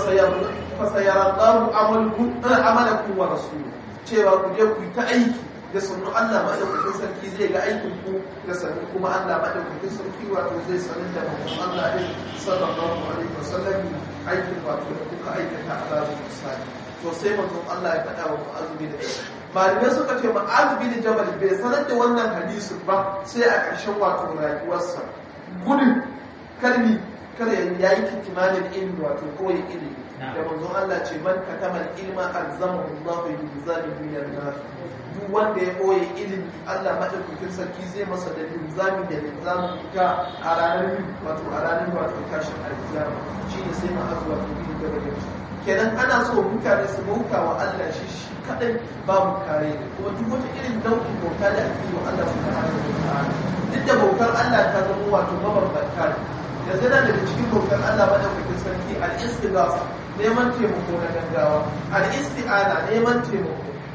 fasayarallahu amalukum amalakum wa rasuluhu cewa ku je ku yi ta aiki da sannu Allah maɗaukakin sarki zai ga aikin ku da sannu kuma Allah maɗaukakin sarki wato zai sanin da mutum Allah ɗin sallallahu alaihi wasallam aikin wato da kuka aikata a ranar misali to sai mutum Allah ya faɗa wa mu'azubi da shi malamai suka ce mu'azubi da jabal bai sanar da wannan hadisin ba sai a ƙarshen wato rayuwarsa gudun kalmi kada ya yi kitimanin ilmi wato koyi ilimi da manzon Allah ce man katamal ilma alzamahu Allah bi zalimin min an-nar duk wanda ya boye ilimi Allah madaukakin sarki zai masa da linzami da linzamin ita a ranar wato a ranar wato tashin alkiyama shine sai ma azuwa to bi da bayan kenan ana so mutane su bauta wa Allah shi shi kadai babu kare ne kuma duk wata irin nau'in bauta da ake yi wa Allah subhanahu wa ta'ala duk da bautar Allah ta zama wato mabambanta ne yanzu na daga cikin bautar Allah madaukakin sarki al-istighatha neman taimako na gaggawa al-isti'ana neman taimako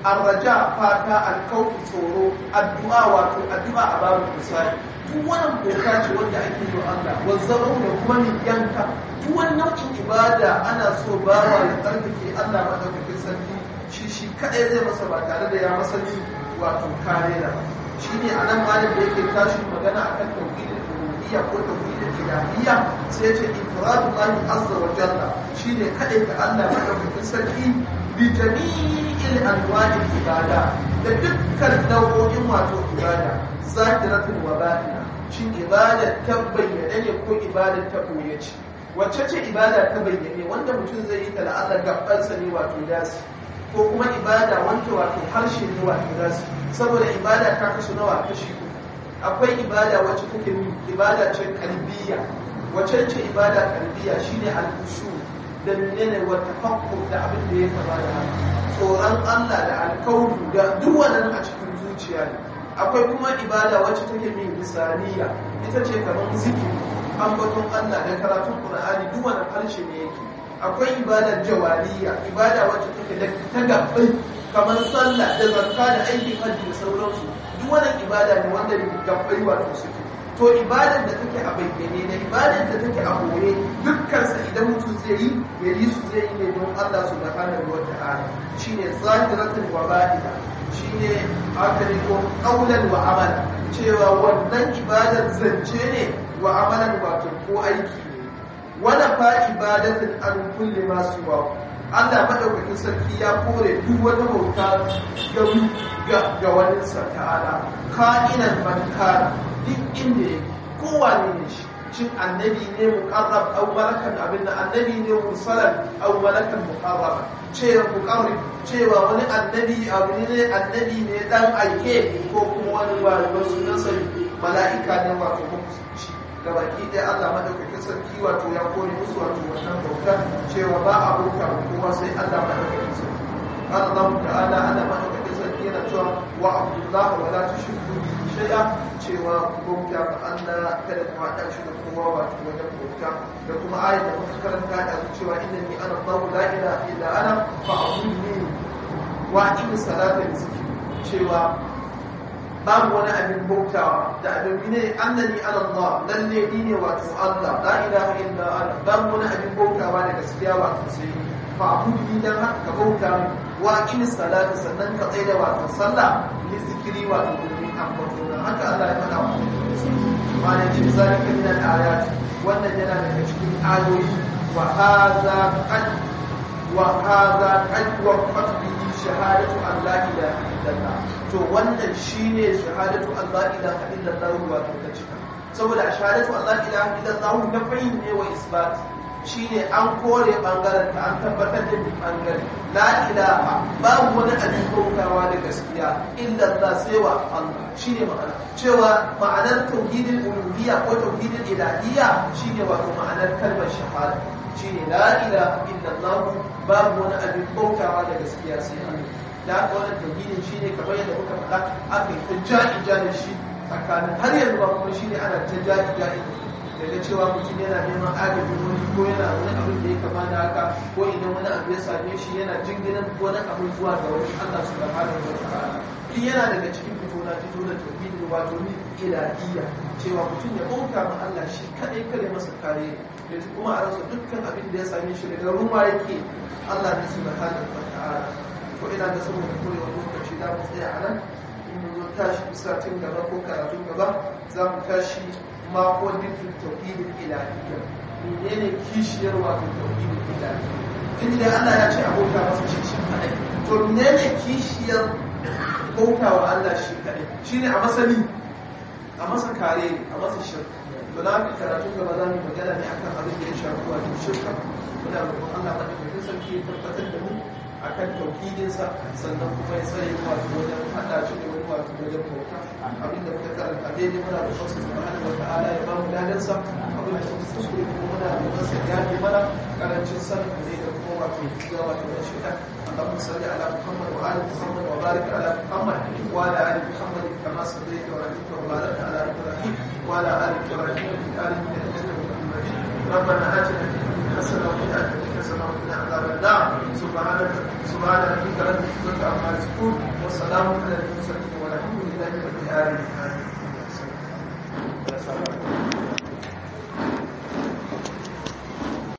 arraja fata alkautu tsoro addu'a wato addu'a a babu misali duk wannan boka ce wanda ake yi wa Allah wazzabau da kuma ni yanka duk wani nau'in ibada ana so bawa ya tsarkake Allah madaukakin sarki shi shi kadai zai masa ba tare da ya masa ni wato kare da shi ne a nan malam da yake tashi magana akan tauhidin rububiyya ko tauhidin ilahiyya sai ya ce infiradullahi azza wa jalla shine kadai ga Allah madaukakin sarki bi jami'il anwa'il ibada da dukkan nau'o'in wato ibada zahiratul wa batina shin ibada ta bayyane ne ko ibada ta boye ce wacce ce ibada ta bayyane wanda mutum zai yi ta da Allah gabansa ne wato dasi ko kuma ibada wanda wato harshe ne wato dasi saboda ibada ta kasu nawa kashi uku akwai ibada wacce take ibada ce kalbiya wacce ce ibada kalbiya shine al-khushu da menene wa tafakkur da abin da ya kama da haka tsoron Allah da alkawru da duk wannan a cikin zuciya ne akwai kuma ibada wacce take min lisaniya ita ce kamar zikiri ambaton Allah da karatun Qur'ani duk wannan harshe ne yake akwai ibadar jawariya ibada wacce take da ta gabbai kamar sallah da zakka da aikin hajji da sauransu duk wannan ibada ne wanda gabbai wato suke to ibadar da take a bayyane da ibadar da take a boye dukkan sa idan mutum zai yi ya yi su zai yi ne don Allah subhanahu wa ta'ala shine zahiratul wa batina shine haka ne ko qaulan wa amala cewa wannan ibadar zance ne wa amalan wato ko aiki ne wala fa ibadatin an kulli ma siwa Allah madaukakin sarki ya kore duk wata bauta ga ga wani sa ta'ala ka'inan man kana duk inda yake kowane ne shi shin annabi ne muqarrab aw malakan abinda annabi ne mursalan aw malakan muqarrab cewa muqarrib cewa wani annabi abu ne annabi ne dan aike ko kuma wani wani sunan sa mala'ika ne wato musulunci gabaki ɗaya Allah madaukakin sarki wato ya kore musu wato wannan bauta cewa ba a bauta kowa sai Allah madaukakin sarki Allah ta'ala Allah madaukakin sarki yana cewa wa abdullah wa la tushriku bihi shay'a cewa bauta ga Allah kada ku hada shi da kowa wato wajen bauta da kuma ayat da muka karanta da cewa innani ana Allah la ilaha illa ana fa'budni wa aqimi salata zikri cewa babu wani abin bautawa da abin ne annani ala Allah lalle ni ne wato Allah la ilaha illa ana babu wani abin bautawa da gaskiya wato sai fa abudi dan haka ka bauta wa aqimi salata sannan ka tsaya da wato sallah ni zikiri wato domin ambato dan haka Allah ya faɗa wa ma ne ce zalika min al-ayat wannan yana daga cikin ayoyi wa hadha qad wa hadha qad waqat bihi shahadatu an la ilaha illallah to wannan shine shahadatu an la ilaha illallah wato ta cika saboda shahadatu an la ilaha illallah na fahim ne wa isbat shine an kore bangaren ta an tabbatar da bangare la ilaha babu wani abin bautawa da gaskiya illallah sai wa Allah shine ma'ana cewa ma'anar tauhidin uluhiyya ko tauhidin ilahiyya shine wato ma'anar kalmar shahada shine la ilaha illallah babu wani abin bautawa da gaskiya sai Allah da haka wannan tauhidin shine kamar yadda muka faɗa aka yi ta ja'i ja'i shi tsakanin har yanzu ba kuma shine ana ta ja'i ja'i daga cewa mutum yana neman agajin wani ko yana wani abin da ya kama da haka ko idan wani abu ya same shi yana jinginan wani abin zuwa ga wani Allah subhanahu wa ta'ala in yana daga cikin fito na fito da tauhidin wato ni ilahiyya cewa mutum ya bauta ma Allah shi kadai kare masa kare da kuma a rasa dukkan abin da ya same shi daga ruwa yake Allah ne subhanahu wa ta'ala ko ina da saboda korewa lokaci za mu tsaya a nan in mun zo tashi satin gaba ko karatun gaba za mu tashi mako nufin tauhidin ilahiyya menene kishiyar wato tauhidin ilahiyya inda Allah ya ce abota masa shi shi kadai to menene kishiyar bauta wa Allah shi kadai shine a masani a masa kare a masa shirka to na ka karatu gaba za mu magana ne akan abin da ya shafi wato shirka muna roƙon Allah madaukakin sarki ya tabbatar da mu akan tauhidinsa sannan kuma ya tsaye wato wajen hada shi da wani wato wajen bauta abinda muka karanta daidai muna da wasu subhanahu wata'ala ya ba mu dadansa abin da muka kuskure kuma muna da masa gane mana karancin sanin ne da kuma wato ga wato da shi اللهم صل على محمد وآل محمد وبارك على محمد وعلى آل محمد كما صليت وباركت وباركت على إبراهيم وعلى آل إبراهيم في العالمين إنك حميد مجيد ربنا آتنا في الدنيا حسنة وفي الآخرة حسنة وقنا عذاب النار سبحانك سبحان ربك رب العزة عما يصفون وسلام على المرسلين والحمد لله رب العالمين